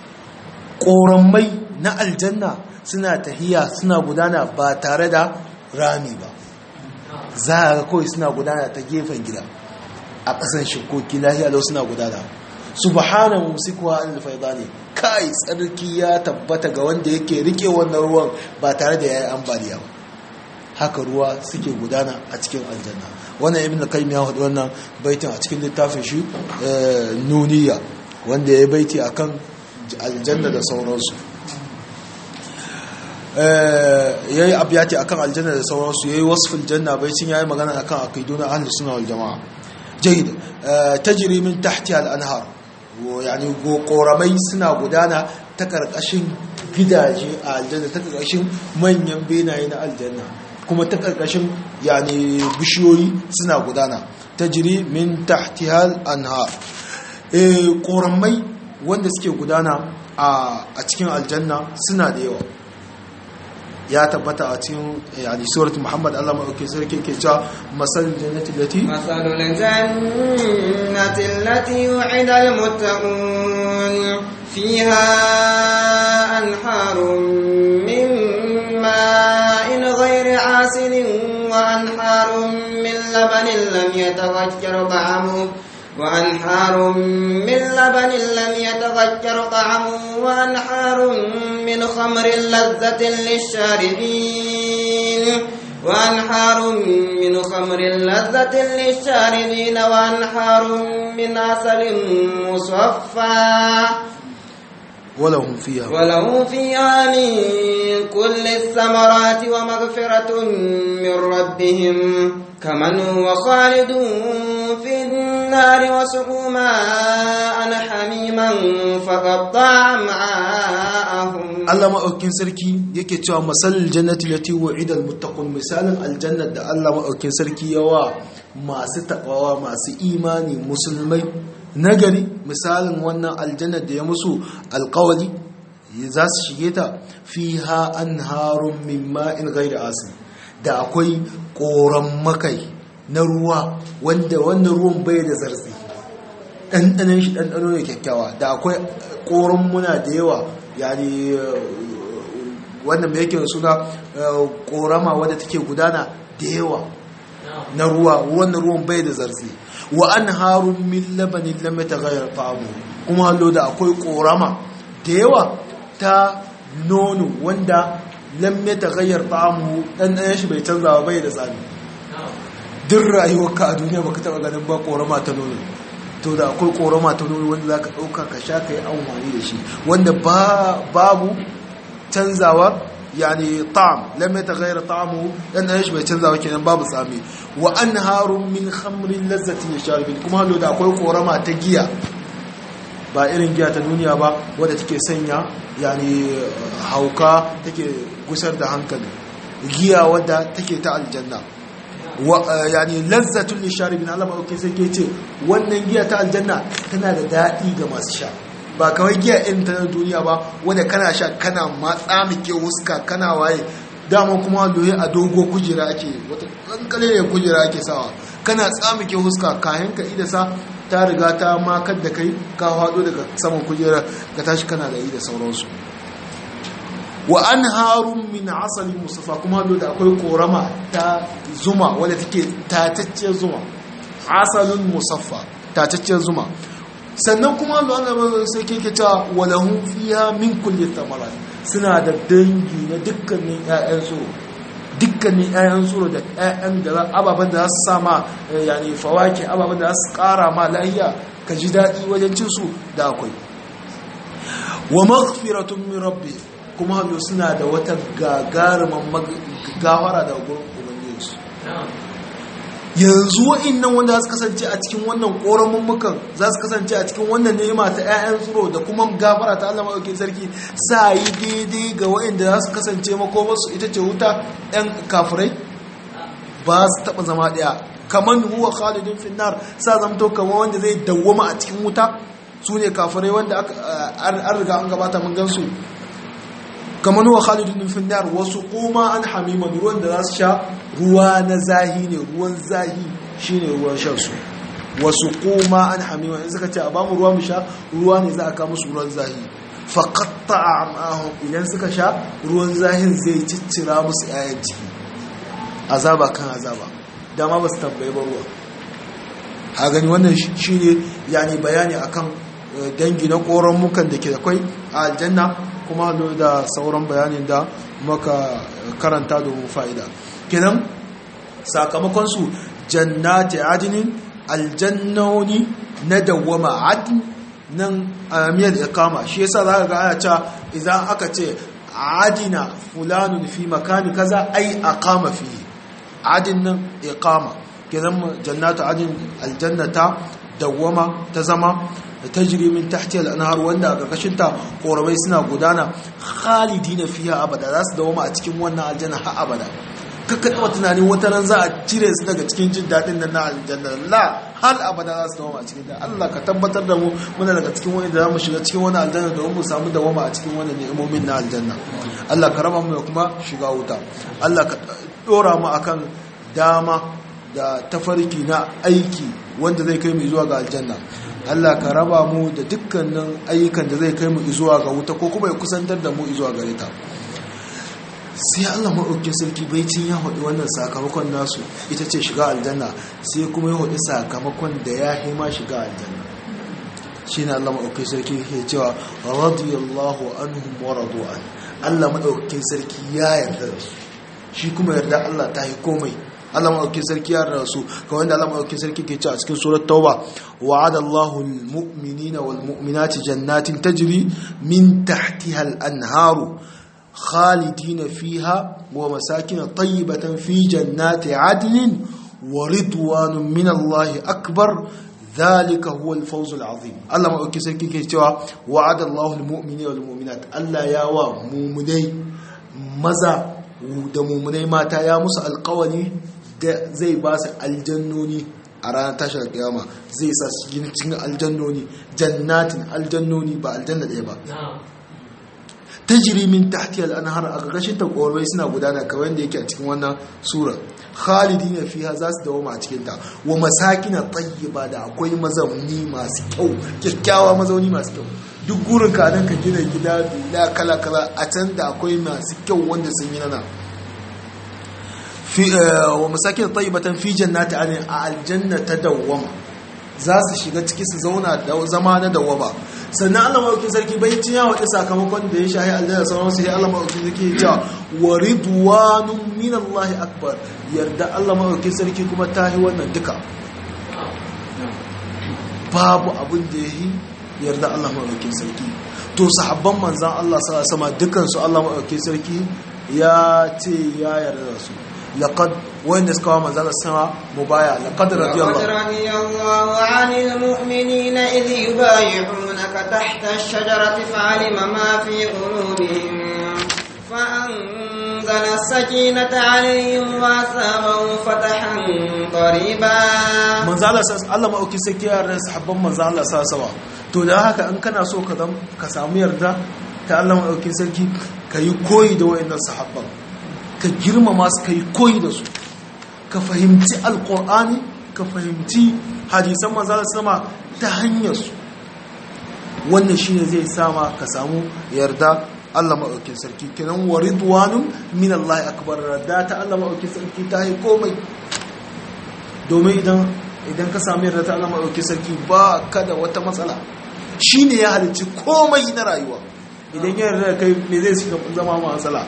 ƙoramai na aljanna suna tahiya suna gudana ba tare da rami ba za a ga kawai suna gudana ta gefen gida a ƙasan shikoki lahiya lau suna gudana subhana mumsikuha anil faydani kai tsarki ya tabbata ga wanda yake rike wannan ruwan ba tare da yayi ambaliya ba haka ruwa suke gudana a cikin aljanna wannan ibn qayyim ya hudu wannan baitin a cikin littafin shi nuniya wanda ya baiti akan aljanna da sauransu yayi abyati akan aljanna da sauransu yayi wasful janna baitin yayi magana akan aqiduna ahlus sunna wal jamaa jayyid tajri min tahtiha al anhar yani koramai suna gudana ta karkashin gidaje a aljanna ta karkashin manyan benaye na aljanna kuma ta karkashin yani bishiyoyi suna gudana ta jiri min tahtihal anhar eh koramai wanda suke gudana a cikin aljanna suna da yawa ya tabbata a cikin yani surat muhammad Allah madaukakin sarki ke cewa masal jannati lati masalul jannati allati yu'ida almuttaqun fiha anharun min ma'in ghayri asin wa anharun min labanin lam yataghayyar ta'amuhu وأنهار من لبن لم يتغير طعمه وأنهار من خمر لذة للشاربين وأنهار من خمر لذة للشاربين وأنهار من عسل مصفى ولهم فيها ولهم فيها من كل الثمرات ومغفرة من ربهم كمن هو خالد في النار وسقوا ماء حميما فقطع أمعاءهم Allah maɗaukin sarki yake cewa masalil jannati lati wa'ida almuttaqun misalin aljanna da Allah maɗaukin sarki yawa masu takawa masu imani musulmai nagari misalin wannan aljanna da ya musu alƙawari za su shige ta fiha anharun min ma'in ghairi asin da akwai ƙoran makai na ruwa wanda wannan ruwan bai da zartsi ɗanɗanen shi ɗanɗano ne kyakkyawa da akwai ƙoran muna da yawa yani wannan mai yake suna ƙorama wadda take gudana da yawa na ruwa wannan ruwan bai da zartsi wa an harun min labanin lamai ta gayar ta'amu kuma hallo da akwai ƙorama da yawa ta nono wanda lam ya tagayyar ta'amu dan dan shi bai canza bai da tsami duk rayuwarka a duniya baka taba ganin ba korama ta nono to da akwai korama ta nono wanda zaka dauka ka sha kai amfani da shi wanda babu canzawa yani ta'am lam ya tagayyar ta'amu dan dan shi bai canzawa kenan babu tsami wa anharun min khamrin lazzatin yasharibin kuma hallo da akwai korama ta giya ba irin giya ta duniya ba wadda take sanya yani hauka take gusar da hankali giya wadda take ta aljanna yani lazzatul lisharibin Allah ba okay sai ke ce wannan giya ta aljanna tana da daɗi ga masu sha ba kawai giya irin ta duniya ba wanda kana sha kana matsa mike wuska kana waye dama kuma loye a dogo kujera ake wata kankale ne kujera ake sawa kana tsamike huska kayan ka idasa ta riga ta makar da kai ka hado daga saman kujera ka tashi kana da yi da sauransu wa an harun min asalin musafa kuma da akwai korama ta zuma wadda take tatacciyar zuma asalin musaffa tatacciyar zuma sannan kuma da Allah sai ke cewa walahum fiha min kulli thamarat suna da dangi na dukkanin ƴaƴan tsoro dukkanin ƴaƴan tsoro da ƴaƴan da ababen da za su sama yani fawaki ababen da za su ƙara ma lahiya ka ji daɗi wajen cin su da akwai wa maghfiratun min rabbi kuma hannu suna da wata gagarumin gafara da gurin ubangijinsu yanzu wa'innan wanda za su kasance a cikin wannan ƙoramin mukan za su kasance a cikin wannan nema ta 'ya'yan tsoro da kuma gafara ta Allah maɗaukin sarki sa yi daidai ga wa'inda za su kasance makomarsu ita ce wuta 'yan kafirai ba su taɓa zama ɗaya kamar huwa khalidun finnar sa zamto kamar wanda zai dawwama a cikin wuta su ne kafirai wanda an riga an gabata mun gansu kamar huwa khalidun finnar wasu kuma an hamiman ruwan da za su sha ruwa na zahi ne ruwan zahi shine ruwan shan su wasu kuma an hamiman in suka ce a bamu ruwa mu sha ruwa ne za a kama su ruwan zahi faqatta amahum idan suka sha ruwan zahin zai ciccira musu 'ya'yan ciki azaba kan azaba dama ba su tambaye ba ruwa ha gani wannan shine yani bayani akan dangi na koron mukan da ke da kwai a aljanna kuma da sauran bayanin da muka karanta domin fa'ida kenan sakamakonsu jannati adinin aljannoni na dawwama adin nan amiyar ikama shi yasa za ka ga ana cewa idan aka ce adina fulanun fi makani kaza ai aqama fi adin nan iqama kenan jannatu adin aljannata dawwama ta zama da tajri min tahtiha al-anhar wanda a karkashin ta korabai suna gudana khalidina fiha abada za su dawo a cikin wannan aljanna har abada kakka taba tunanin wata ran za a cire su daga cikin jin daɗin nan na aljanna la har abada za su dawo a cikin ta Allah ka tabbatar da mu muna daga cikin wani da za mu shiga cikin wani aljanna domin mu samu dawama a cikin wani ni'imomin na aljanna Allah ka raba mu da kuma shiga wuta Allah ka dora mu akan dama da tafarki na aiki wanda zai kai mu zuwa ga aljanna Allah ka raba mu da dukkanin ayyukan da zai kai mu zuwa ga wuta ko kuma ya kusantar da mu zuwa gare ta sai Allah maɗaukin sarki baicin ya haɗu wannan sakamakon nasu ita ce shiga aljanna sai kuma ya haɗu sakamakon da ya hima shiga aljanna shi ne Allah maɗaukin sarki ke cewa radiyallahu anhum wa radu'an Allah maɗaukin sarki ya yarda da su shi kuma yarda Allah ta yi komai Allah maɗaukin sarki ya yarda da su kawai da Allah maɗaukin sarki ke cewa a cikin surat tauba wa'ada Allahu al-mu'minina wal mu'minati jannatin tajri min tahtiha al-anharu خالدين فيها ومساكن طيبة في جنات عدن ورضوان من الله أكبر ذلك هو الفوز العظيم الله ما أكي سيكي كيتوا وعد الله المؤمنين والمؤمنات الله يا مؤمني مزا da mummunai mata ya musu alkawari da zai ba su aljannoni a ranar tashar kiyama zai sa su cikin aljannoni jannatin aljannoni ba aljanna ɗaya ba tajiri min tahti al-anhar a ƙarƙashin ta ƙorai suna gudana kawai yadda yake a cikin wannan sura khalidina fiha za su dawo a cikin ta wa masakina tayyiba da akwai mazauni masu kyau kyakkyawa mazauni masu kyau duk gurin ka nan ka gina gida bila kala kala a can da akwai masu kyau wanda sun yi nana fi wa masakina tayyibatan fi jannati adin a aljanna ta dawwama za su shiga ciki su zauna da zama na dawwama sannan Allah maɗauki sarki bai cin ya waɗi sakamakon da ya shahi aljanna sauran su ya Allah maɗauki sarki ya cewa wa ridwanun min Allah akbar yarda Allah maɗauki sarki kuma ta yi wannan duka babu abin da ya yi yarda Allah maɗauki sarki to sahabban manzan Allah sama dukansu Allah maɗauki sarki ya ce ya yarda da su لقد وين اسكوا ما زال السماء مبايع لقد رضي الله لقد رضي الله عن المؤمنين إذ يبايعونك تحت الشجرة فعلم ما في قلوبهم فأنزل السكينة عليهم وأثابهم فتحا قريبا من زال الله ما أوكي سكيا رأس حبا من زال الله سوا to da haka in kana so ka zam ka samu yarda ta Allah ma ɗauki sarki ka yi koyi da wayannan sahabban ka girmama su ka yi koyi da su ka fahimci alkur'ani ka fahimci hadisan manzala sama ta hanyar su wannan shine zai sama ka samu yarda Allah maɗaukin sarki kenan wa ridwanun min Allah akbar radda ta Allah maɗaukin sarki ta yi komai domin idan idan ka samu yarda ta Allah maɗaukin sarki ba ka da wata matsala shine ya halicci komai na rayuwa idan ya yarda da kai me zai zama matsala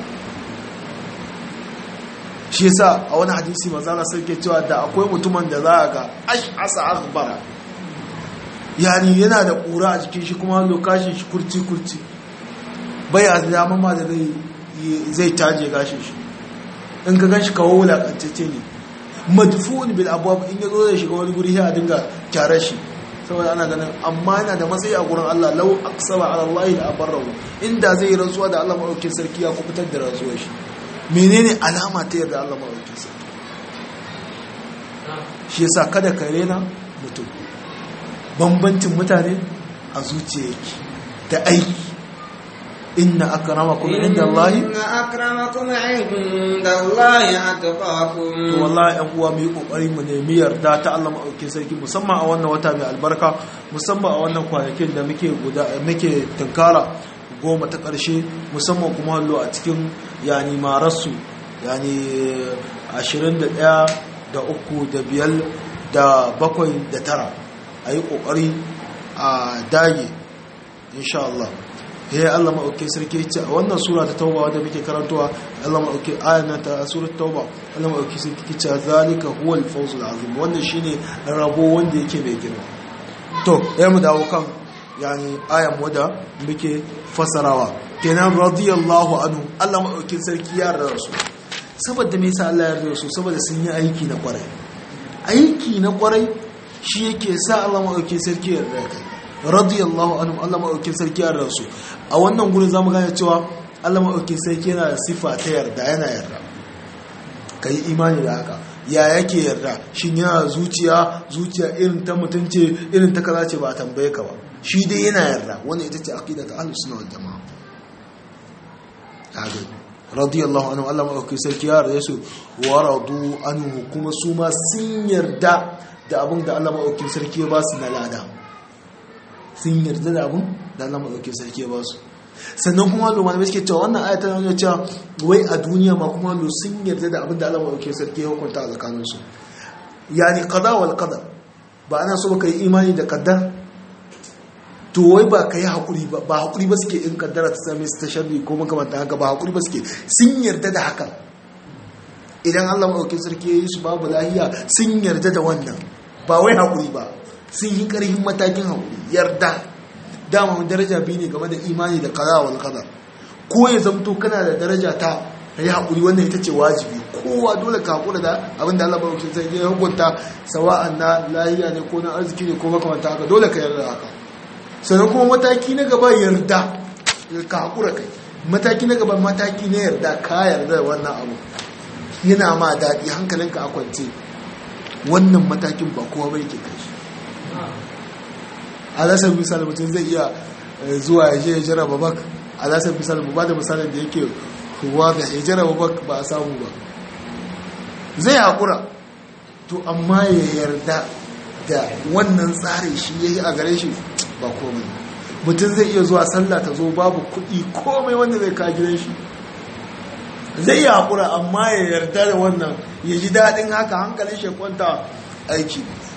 shi yasa a wani hadisi manzana sarki cewa da akwai mutumin da za a ga ash'asa akhbara yani yana da ƙura a jikin shi kuma lokacin shi kurci kurci bai a dama ma da zai taje gashin shi in ka ganshi kawo wulakantacce ne madfu'un bil abwab in yazo zai shiga wani guri sai a dinga kyara shi saboda ana ganin amma yana da matsayi a gurin Allah law aqsama ala Allah la abarrahu inda zai rantsuwa da Allah madaukakin sarki ya kubutar da rantsuwar shi menene alama ta yarda Allah maɗauki sarki shi yasa kada ka rena mutum bambancin mutane a zuciya yake da aiki inna akramakum inda Allah inna akramakum inda Allah atqakum to wallahi ɗan uwa mu yi kokari mu nemi yarda ta Allah maɗauki sarki musamman a wannan wata mai albarka musamman a wannan kwanakin da muke guda muke tunkara goma ta ƙarshe musamman kuma hallo a cikin yani mararsu yani 21 da uku da biyar da bakwai da tara a yi ƙoƙari a dage insha Allah ya Allah maɗauki sarki ce a wannan sura ta tauba wadda muke karantowa Allah maɗauki ayyana ta surat tauba Allah maɗauki sarki ce zalika huwa al-fawzul azim wannan shine rabo wanda yake mai girma to ya mu dawo kan yani ayan wadda muke fasarawa kenan radiyallahu anhu Allah maɗaukin sarki ya yarda su saboda me yasa Allah ya yarda su saboda sun yi aiki na kwarai aiki na kwarai shi yake sa Allah maɗaukin sarki ya yarda kai radiyallahu anhum Allah maɗaukin sarki ya rasu a wannan gurin zamu gane cewa Allah maɗaukin sarki yana da sifa ta yarda yana yarda kai imani da haka ya yake yarda shin yana zuciya zuciya irin ta mutunce irin ta kaza ce ba a tambaye ka ba shi dai yana yarda wannan ita ce aqida ta ahlus sunna wal jamaa kaga radiyallahu anhu Allah maɗaukin sarki ya yarda su wa radu anhu kuma su ma sun yarda da abin da Allah maɗaukin sarki ya ba su na lada sun yarda da abin da Allah maɗauki sarki ya ba su sannan kuma lo malamai suke cewa wannan ayata na nuna cewa wai a duniya ma kuma lo sun yarda da abin da Allah maɗauki sarki ya hukunta a tsakanin su yani qada wal qadar ba ana so ka yi imani da qaddar to wai ba ka yi haƙuri ba ba haƙuri ba suke in kaddara ta same su ta sharri ko makamantan haka ba haƙuri ba suke sun yarda da hakan idan Allah maɗauki sarki ya yi su babu lahiya sun yarda da wannan ba wai haƙuri ba sun yi ƙarfin matakin haƙuri yarda dama daraja biyu ne game da imani da kaza wal qadar ko ya zamto kana da daraja ta yi haƙuri wannan ita ce wajibi kowa dole ka haƙura da abin da Allah ba wakil sai ya hukunta sawa'an na lahiya ne ko na arziki ne ko makamanta haka dole ka yarda haka sannan kuma mataki na gaba yarda ka haƙura kai mataki na gaba mataki na yarda ka yarda da wannan abu yana ma daɗi hankalinka a kwance wannan matakin ba kowa bai ke kai shi alasar misali mutum zai iya zuwa ya je ya jaraba bak alasar misali mu ba da misalin da yake ruwa da ya jaraba bak ba a samu ba zai haƙura to amma ya yarda da wannan tsari shi ya yi a gare shi ba komai mutum zai iya zuwa sallah ta zo babu kuɗi komai wanda zai ka gidan shi zai yi haƙura amma ya yarda da wannan ya ji daɗin haka hankalin shi kwanta aiki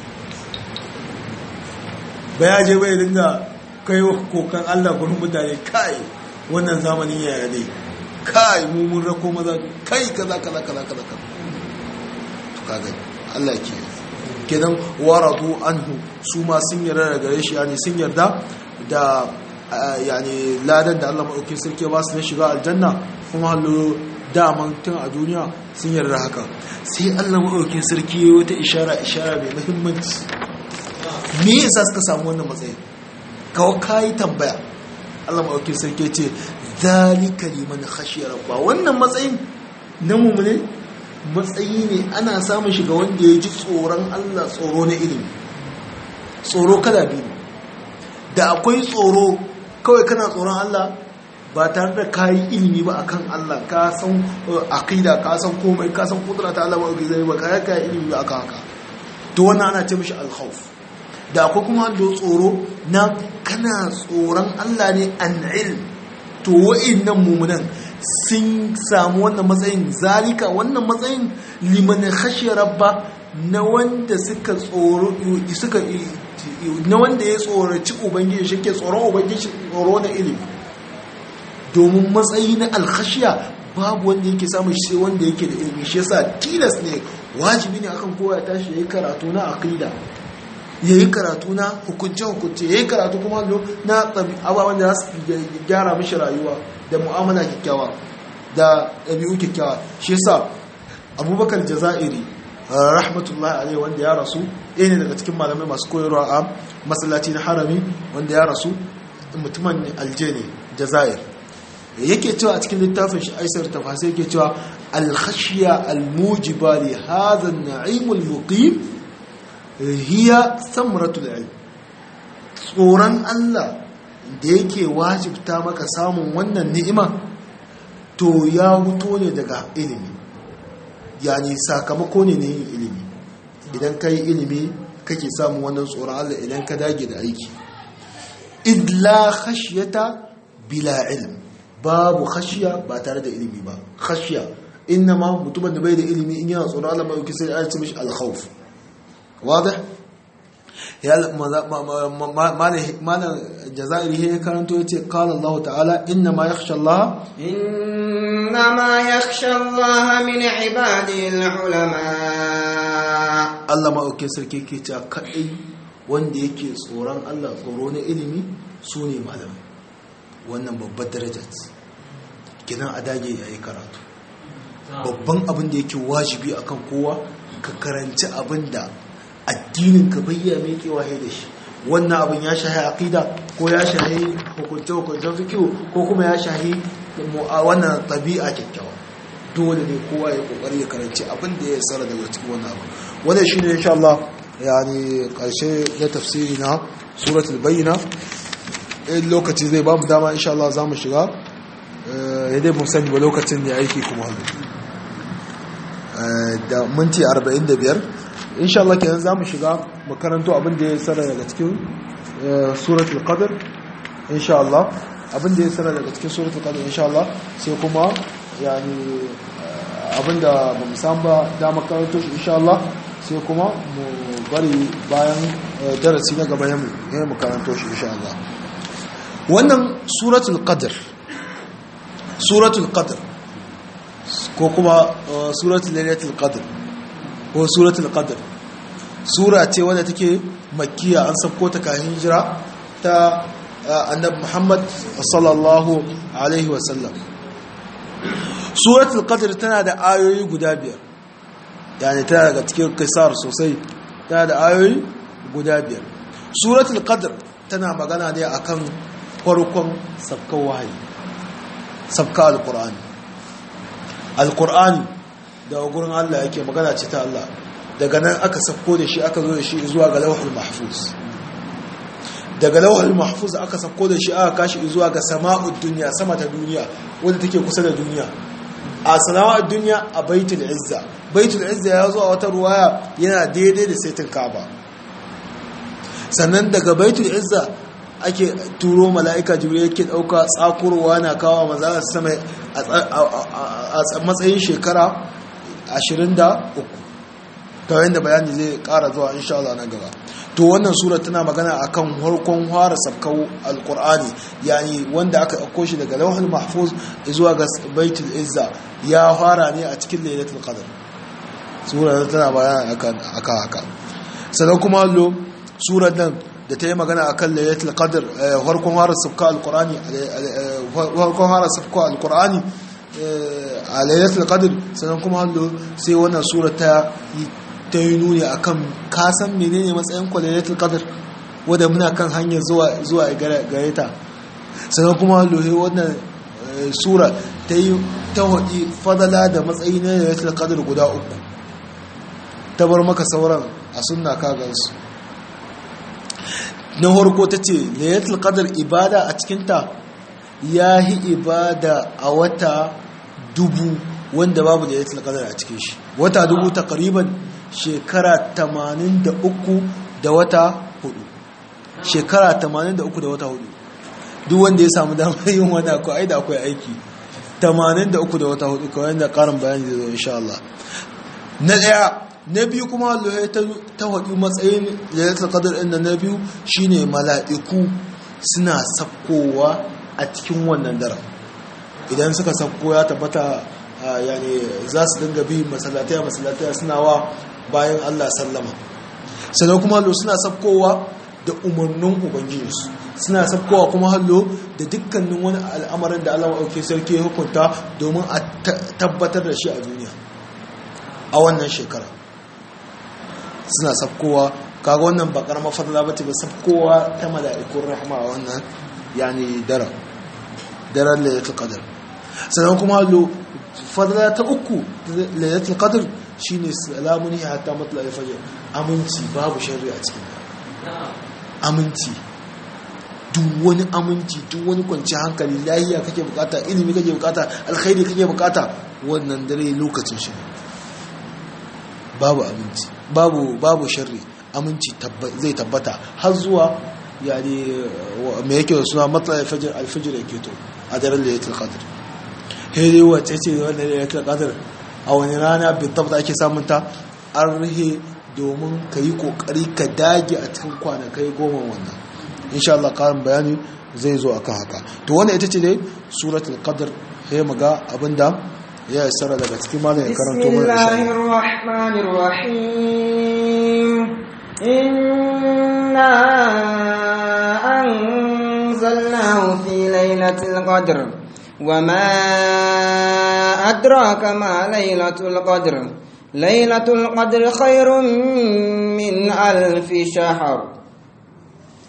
ba ya je bai dinga kai kokan Allah gurin mutane kai wannan zamanin yaya ne kai mummun rako maza kai kaza kaza kaza kaza kaza to kaga Allah ke kenan waratu anhu su ma sun yarda da gare shi yani sun yarda da yani ladan da Allah madaukakin sarki ba su na shiga aljanna kuma hallo daman tun a duniya sun yarda haka sai Allah madaukakin sarki ya wata ishara ishara mai muhimmanci me yasa suka samu wannan matsayi kawo kayi tambaya Allah maɗauki sarki ce zalika liman khashiya rabba wannan matsayin na mummune matsayi ne ana samun shiga wanda ya ji tsoron Allah tsoro na ilimi tsoro kada biyu da akwai tsoro kawai kana tsoron Allah ba tare da kayi ilimi ba akan Allah ka san aqida ka san komai ka san kudura ta Allah ba zai ba ka kai ilimi ba akan haka to wannan ana ce mishi al-khawf da akwai kuma da tsoro na kana tsoron Allah ne an ilm to wa'innan mumunan sun samu wannan matsayin zalika wannan matsayin liman khashiya rabba na wanda suka tsoro suka na wanda ya tsoraci ubangiji shi ke tsoron ubangiji tsoro na ilimi domin matsayi na alkhashiya babu wanda yake samun shi wanda yake da ilimi shi yasa tilas ne wajibi ne akan kowa ya tashi yayi karatu na aqida ya yi karatu na hukunce-hukunce ya yi karatu kuma na ababen da za su gyara mishi rayuwa da mu'amala kyakkyawa da ɗabi'u kyakkyawa shi yasa abubakar jaza'iri rahmatullahi alaihi wanda ya rasu ɗaya ne daga cikin malamai masu koyarwa a masallaci na harami wanda ya rasu mutumin alje ne jaza'ir yake cewa a cikin littafin shi aisar tafasai yake cewa alkhashiya almujiba li hadha an-na'im al-muqim hiya samratul ilm tsoron Allah da yake wajibta maka samun wannan ni'ima to ya huto ne daga ilimi yani sakamako ne na yin ilimi idan ka yi ilimi kake samun wannan tsoron Allah idan ka dage da aiki idla khashyata bila ilm babu khashiya ba tare da ilimi ba khashiya ma mutumin da bai da ilimi in yana tsoron Allah mai sai ya ce mishi al-khawf واضح يا مال الجزائر هي كانت قال الله تعالى انما يخشى الله انما يخشى الله من عباده العلماء Allah ma auke sarki ke cewa kadai wanda yake tsoron Allah tsoro na ilimi su ne malamai wannan babbar daraja ce kinan a dage yayi karatu babban abin da yake wajibi akan kowa ka karanci abin da addinin ka bayya mai kewaye da shi wannan abin ya shahi aqida ko ya shahi hukunce hukuncen fikihu ko kuma ya shahi wannan tabi'a kyakkyawa dole ne kowa ya kokari ya karanci abin da ya tsara daga cikin wannan abu wannan shine insha Allah yani karshe na tafsiri na suratul bayyina in lokaci zai ba mu dama insha Allah za mu shiga ya dai mun sani ba lokacin ne aiki kuma da minti 45 insha Allah kenan za mu shiga makaranto abin da ya tsara daga cikin suratul qadr insha Allah abin da ya tsara daga cikin suratul qadr insha Allah sai kuma yani abin da ba mu san ba da makaranto shi insha Allah sai kuma mu bari bayan darasi na gaba ya mu karanto shi insha Allah wannan suratul qadr suratul qadr ko kuma suratul lailatul qadr ko suratul qadr sura ce wadda take makkiya an sabko ta kayan hijira ta annabi Muhammad sallallahu alaihi wasallam suratul qadr tana da ayoyi guda biyar yani tana daga cikin kisar sosai tana da ayoyi guda biyar suratul qadr tana magana ne akan farkon sabkan wahayi sabka alqur'ani alqur'ani da gurin Allah yake magana ce ta Allah daga nan aka sabko da shi aka zo da shi zuwa ga lauhul mahfuz daga lauhul mahfuz aka sabko da shi aka kashi zuwa ga sama'ud dunya sama ta duniya wanda take kusa da duniya a sama'ud dunya a baitul izza baitul izza ya zo a wata ruwaya yana daidai da saitin kaaba sannan daga baitul izza ake turo mala'ika jibril yake dauka tsakurwa na kawo manzara sama a matsayin shekara 23 kawai da bayani zai kara zuwa insha Allah na gaba to wannan sura tana magana akan harkon fara sabkau alqur'ani yani wanda aka dauko shi daga lawhul mahfuz zuwa ga baitul izza ya fara ne a cikin lailatul qadr sura tana bayani akan aka haka sannan kuma lo surar nan da ta yi magana akan lailatul qadr harkon fara sabkau alqur'ani harkon fara sabkau alqur'ani a lailatul qadr sannan kuma hallo sai wannan sura ta ta yi nuni akan kasan menene matsayin kwalailatul qadr wanda muna kan hanyar zuwa zuwa gare ta sannan kuma hallo sai wannan sura ta yi ta hudi fadala da matsayi na lailatul qadr guda uku ta bar maka sauran a sunna ka gansu na farko ta ce lailatul qadr ibada a cikinta ya yi ibada a wata dubu wanda babu da ya qadar a cikin shi wata dubu takriban shekara 83 da wata hudu shekara 83 da wata hudu duk wanda ya samu damar yin wani akwai ai da akwai aiki 83 da wata hudu kawai da karin bayani zai zo insha Allah na daya na biyu kuma Allah ta hudu matsayin lailatul qadr din na biyu shine mala'iku suna sakkowa a cikin wannan daren idan suka sakko ya tabbata yani za su dinga bi masallatai masallatai suna wa bayan Allah sallama sannan kuma hallo suna sakkowa da umarnin ubangijinsu suna sakkowa kuma hallo da dukkanin wani al'amarin da Allah auke sarki ya hukunta domin a tabbatar da shi a duniya a wannan shekara suna sakkowa kaga wannan bakar mafarla bace ba sakkowa ta mala'ikun rahma a wannan yani daren daren lailatul qadr sannan kuma lo fadla ta uku lailatul qadr shine salamun hi hatta matla'il fajr aminci babu sharri a cikin aminci duk wani aminci duk wani kwanci hankali lahiya kake bukata ilimi kake bukata alkhairi kake bukata wannan dare lokacin shi babu aminci babu babu sharri aminci zai tabbata har zuwa yani me yake da suna matsayin fajr alfajr yake to a daren lailatul qadr hede wace ce wannan lailatul qadr a wani rana bitab da ake samun ta an rihe domin ka yi kokari ka dage a cikin kwanakai goma wannan insha Allah karin bayani zai zo akan haka to wannan ita ce dai suratul qadr sai mu ga abinda ya isara daga cikin malam ya karanto mana bismillahir rahmanir rahim inna أنزلناه في ليلة القدر وما أدراك ما ليلة القدر ليلة القدر خير من ألف شهر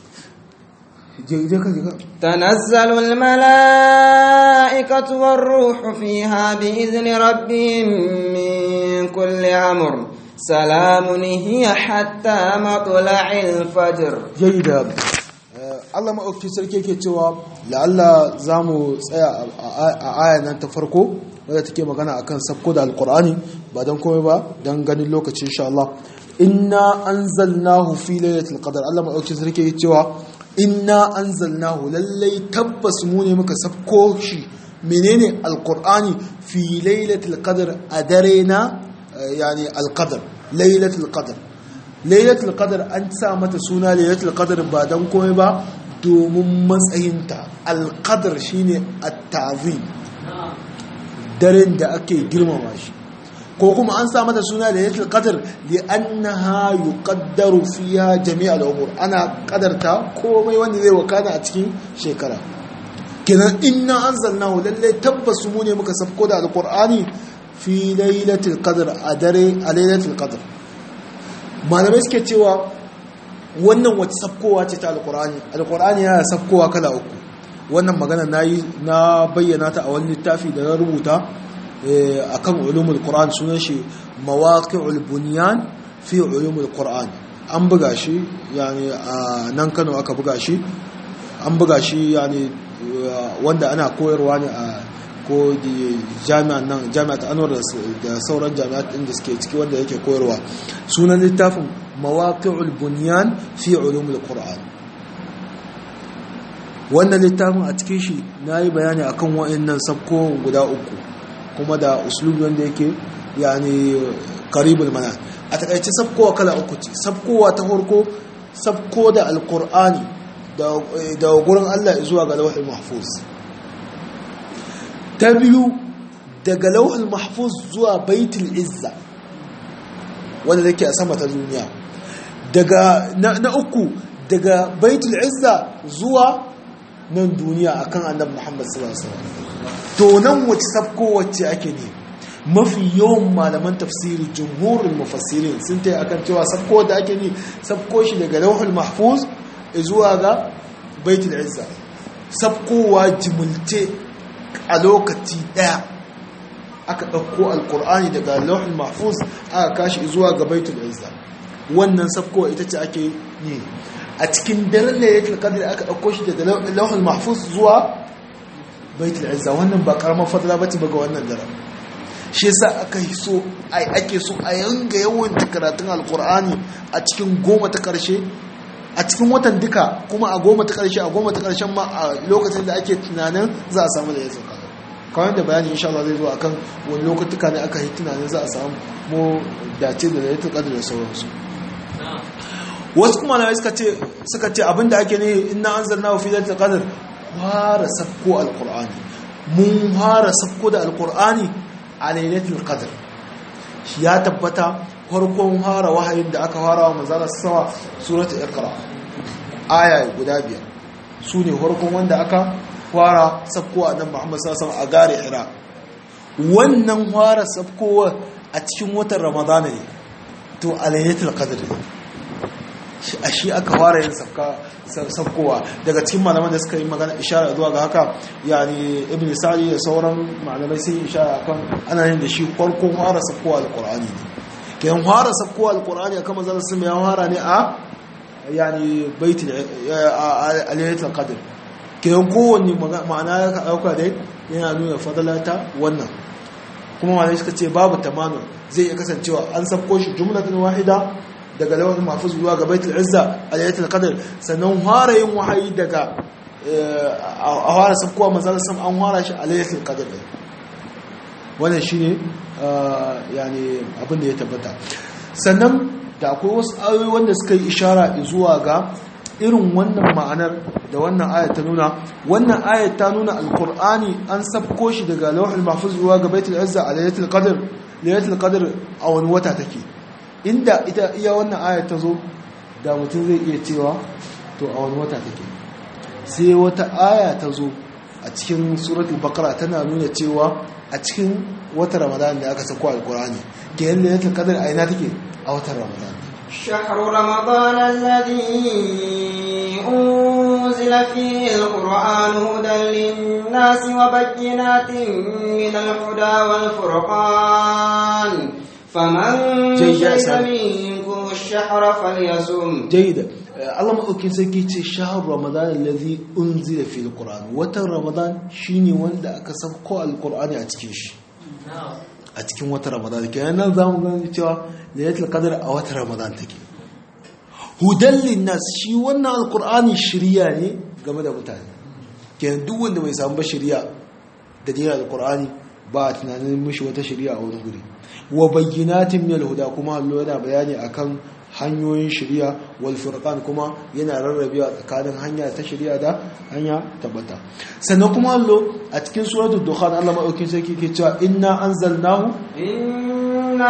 je je ka je ka تنزل الملائكة والروح فيها بإذن ربهم من كل أمر سلام هي حتى مطلع الفجر jaida Allah maɗauki sarki yake cewa la'alla za mu tsaya a aya nan ta farko wadda take magana akan sabko da alkur'ani ba don komai ba don ganin lokaci insha Allah inna anzalnahu fi lailatul qadr Allah maɗauki sarki yake cewa inna anzalnahu lallai tabbas mu ne muka sabko shi menene alkur'ani fi lailatul qadr a dare na yani alqadr lailatul qadr lailatul qadr an sa mata suna lailatul qadr ba dan komai ba domin matsayinta alqadr shine at-ta'zim daren da ake girmama shi ko kuma an sa mata suna lailatul qadr li annaha yuqaddaru fiha jami' al-umur ana qadarta komai wanda zai wakana a cikin shekara kenan inna anzalnahu lalle tabbas mu ne muka safko da alqur'ani fi lailatul qadr a dare a lailatul qadr malamai suke cewa wannan wata sabkowa ce ta alkur'ani alkur'ani yana sabkowa kala uku wannan magana na yi na bayyana ta a wani littafi da na rubuta a kan ulumul qur'an sunan shi mawaqi'ul bunyan fi ulumul qur'an an buga shi yani a nan Kano aka buga shi an buga shi yani wanda ana koyarwa ne a ko jami'an nan jami'at anwar da sauran jami'at ɗin da suke ciki wanda yake koyarwa sunan littafin mawaqi'ul bunyan fi ulumul qur'an wannan littafin a cikin shi nayi bayani akan wa'annan sabko guda uku kuma da uslubi wanda yake yani qaribul mana a takaice sabkowa kala uku ce sabkowa ta farko sabko da alqur'ani da gurin Allah zuwa ga lauhul mahfuz ta biyu daga lauhul mahfuz zuwa baitul izza wanda take a sama ta duniya daga na, uku daga baitul izza zuwa nan duniya akan annabi Muhammad sallallahu alaihi wasallam to nan wace sabko wacce ake ne mafi yawan malaman tafsiri jumhurul mufassirin sun tayi akan cewa sabko da ake ne sabko shi daga lauhul mahfuz zuwa ga baitul izza sabkowa jimulce a lokaci ɗaya aka ɗauko alkur'ani daga lauhin mahfuz aka kashi zuwa ga baitul izza wannan sabkowa ita ce ake ne a cikin daren da yake kadar aka ɗauko shi daga lauhin mahfuz zuwa baitul izza wannan ba karamar fadla ba ce ba ga wannan daren shi yasa aka yi so ake so a yanga yawan karatun alkur'ani a cikin goma ta ƙarshe a cikin watan duka kuma a goma ta ƙarshe a goma ta ƙarshen ma a lokacin da ake tunanin za a samu da ya sauka kawai da bayani insha Allah zai zo akan wani lokutuka ne aka yi tunanin za a samu mu dace da lailatul qadr da sauransu wasu kuma na suka ce suka ce abinda ake ne inna anzalnahu fi lailatul qadr fara sabko alqur'ani mun fara sabko da alqur'ani a lailatul qadr shi ya tabbata farkon fara wahayin da aka fara wa manzala sama surata iqra aya guda biyar su ne farkon wanda aka fara sabkowa nan Muhammad sallallahu alaihi a gare Hira wannan fara sabkowa a cikin watan Ramadana ne to alayyatul qadr a shi aka fara yin sabkowa daga cikin malaman da suka yi magana ishara zuwa ga haka yani ibn sa'di da sauran malamai sun yi ishara kan ana yin da shi farkon fara sabkowa alqur'ani ne kayan fara sabkowa alqur'ani akan manzon sun ya fara ne a yani baitul alayyatul qadr kayan kowanne ma'ana ya ka dauka dai yana nuna fadalata wannan kuma malamai suka ce babu tamanu zai iya kasancewa an sabko shi jumlatan wahida daga lawan mahfuz zuwa ga baitul izza a laylatul qadr sannan fara yin wahayi daga a fara sabkowa manzon sam an fara shi a laylatul qadr wannan shine yani abin da ya tabbata sannan da akwai wasu ayoyi wanda suka yi ishara zuwa ga irin wannan ma'anar da wannan ayat ta nuna wannan ayat ta nuna alkur'ani an sabko shi daga lauhul mahfuz zuwa ga baitul izza a laylatul qadr laylatul qadr a wani wata take inda ita iya wannan ayat ta zo da mutum zai iya cewa to a wani wata take sai wata aya ta zo a cikin suratul baqara tana nuna cewa a cikin watan ramadan da aka sako alkur'ani kenan laylatul qadr a ina take a watan ramadan شهر رمضان الذي أنزل أنزل فيه القرآن هدى للناس وبينات من الهدى والفرقان فمن جيد يا شهد سلام. منكم الشهر فليصم jayyida Allah maɗaukin sarki ce shahar ramadan allazi unzila fi alquran watan ramadan shine wanda aka sauko alqur'ani a cikin shi a cikin watan ramadan kenan nan zamu gani cewa lailatul qadr a watan ramadan take hudan linnas shi wannan alqur'ani shiriya ne game da mutane kenan duk wanda bai samu ba shiriya da dinin alqur'ani ba a tunanin mishi wata shiriya a wani guri wa bayyinatin min alhuda kuma Allah yana bayani akan hanyoyin shari'a wal furqan kuma yana rarrabewa tsakanin hanya ta shari'a da hanya tabbata sannan kuma Allah a cikin suratul dukhan Allah madaukin sarki ke cewa inna anzalnahu إنا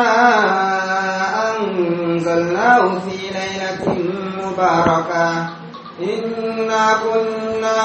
أنزلناه في ليلة مباركة إنا كنا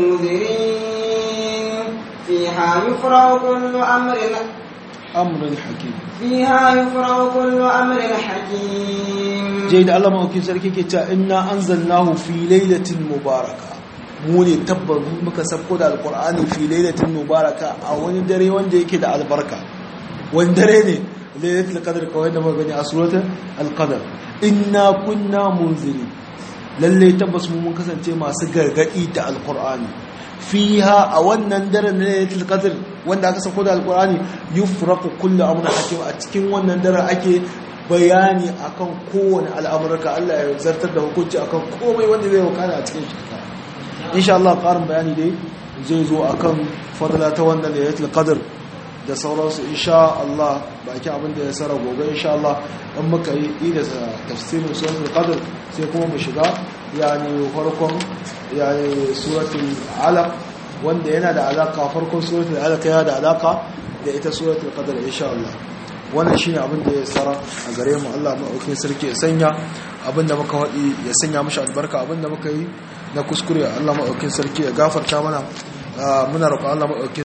منذرين فيها يفرغ كل أمر amrun hakim فيها يفرغ كل أمر حكيم jai da Allah madaukin sarki ke cewa inna anzalnahu fi lailatin mubaraka mu ne tabbar muka sabko da alqur'ani fi lailatin mubaraka a wani dare wanda yake da albarka wani dare ne lailatul qadr kawai da muka gani a suratul al-qadr inna kunna munziri lalle tabbas mu mun kasance masu gargadi da alqur'ani fiha a wannan daren na lailatul qadr wanda aka sako da alqur'ani yufraqu kullu amrin hakim a cikin wannan daren ake bayani akan kowane al'amurka Allah ya zartar da hukunci akan komai wanda zai wakana a cikin shekara insha Allah karin bayani dai zai zo akan fadla ta wannan lailatul qadr da sauransu insha Allah baki abin da ya sara gobe insha Allah in muka yi da tafsirin suratul qadr sai kuma mu shiga yani farkon yani suratul alaq wanda yana da alaka farkon suratul alaq yana da alaka da ita suratul qadr insha Allah wannan shine abin da ya tsara a gare mu Allah maɗaukin sarki ya sanya abin da muka haɗi ya sanya mashi albarka abin da muka yi na kuskure Allah maɗaukin sarki ya gafarta mana muna roƙon Allah maɗaukin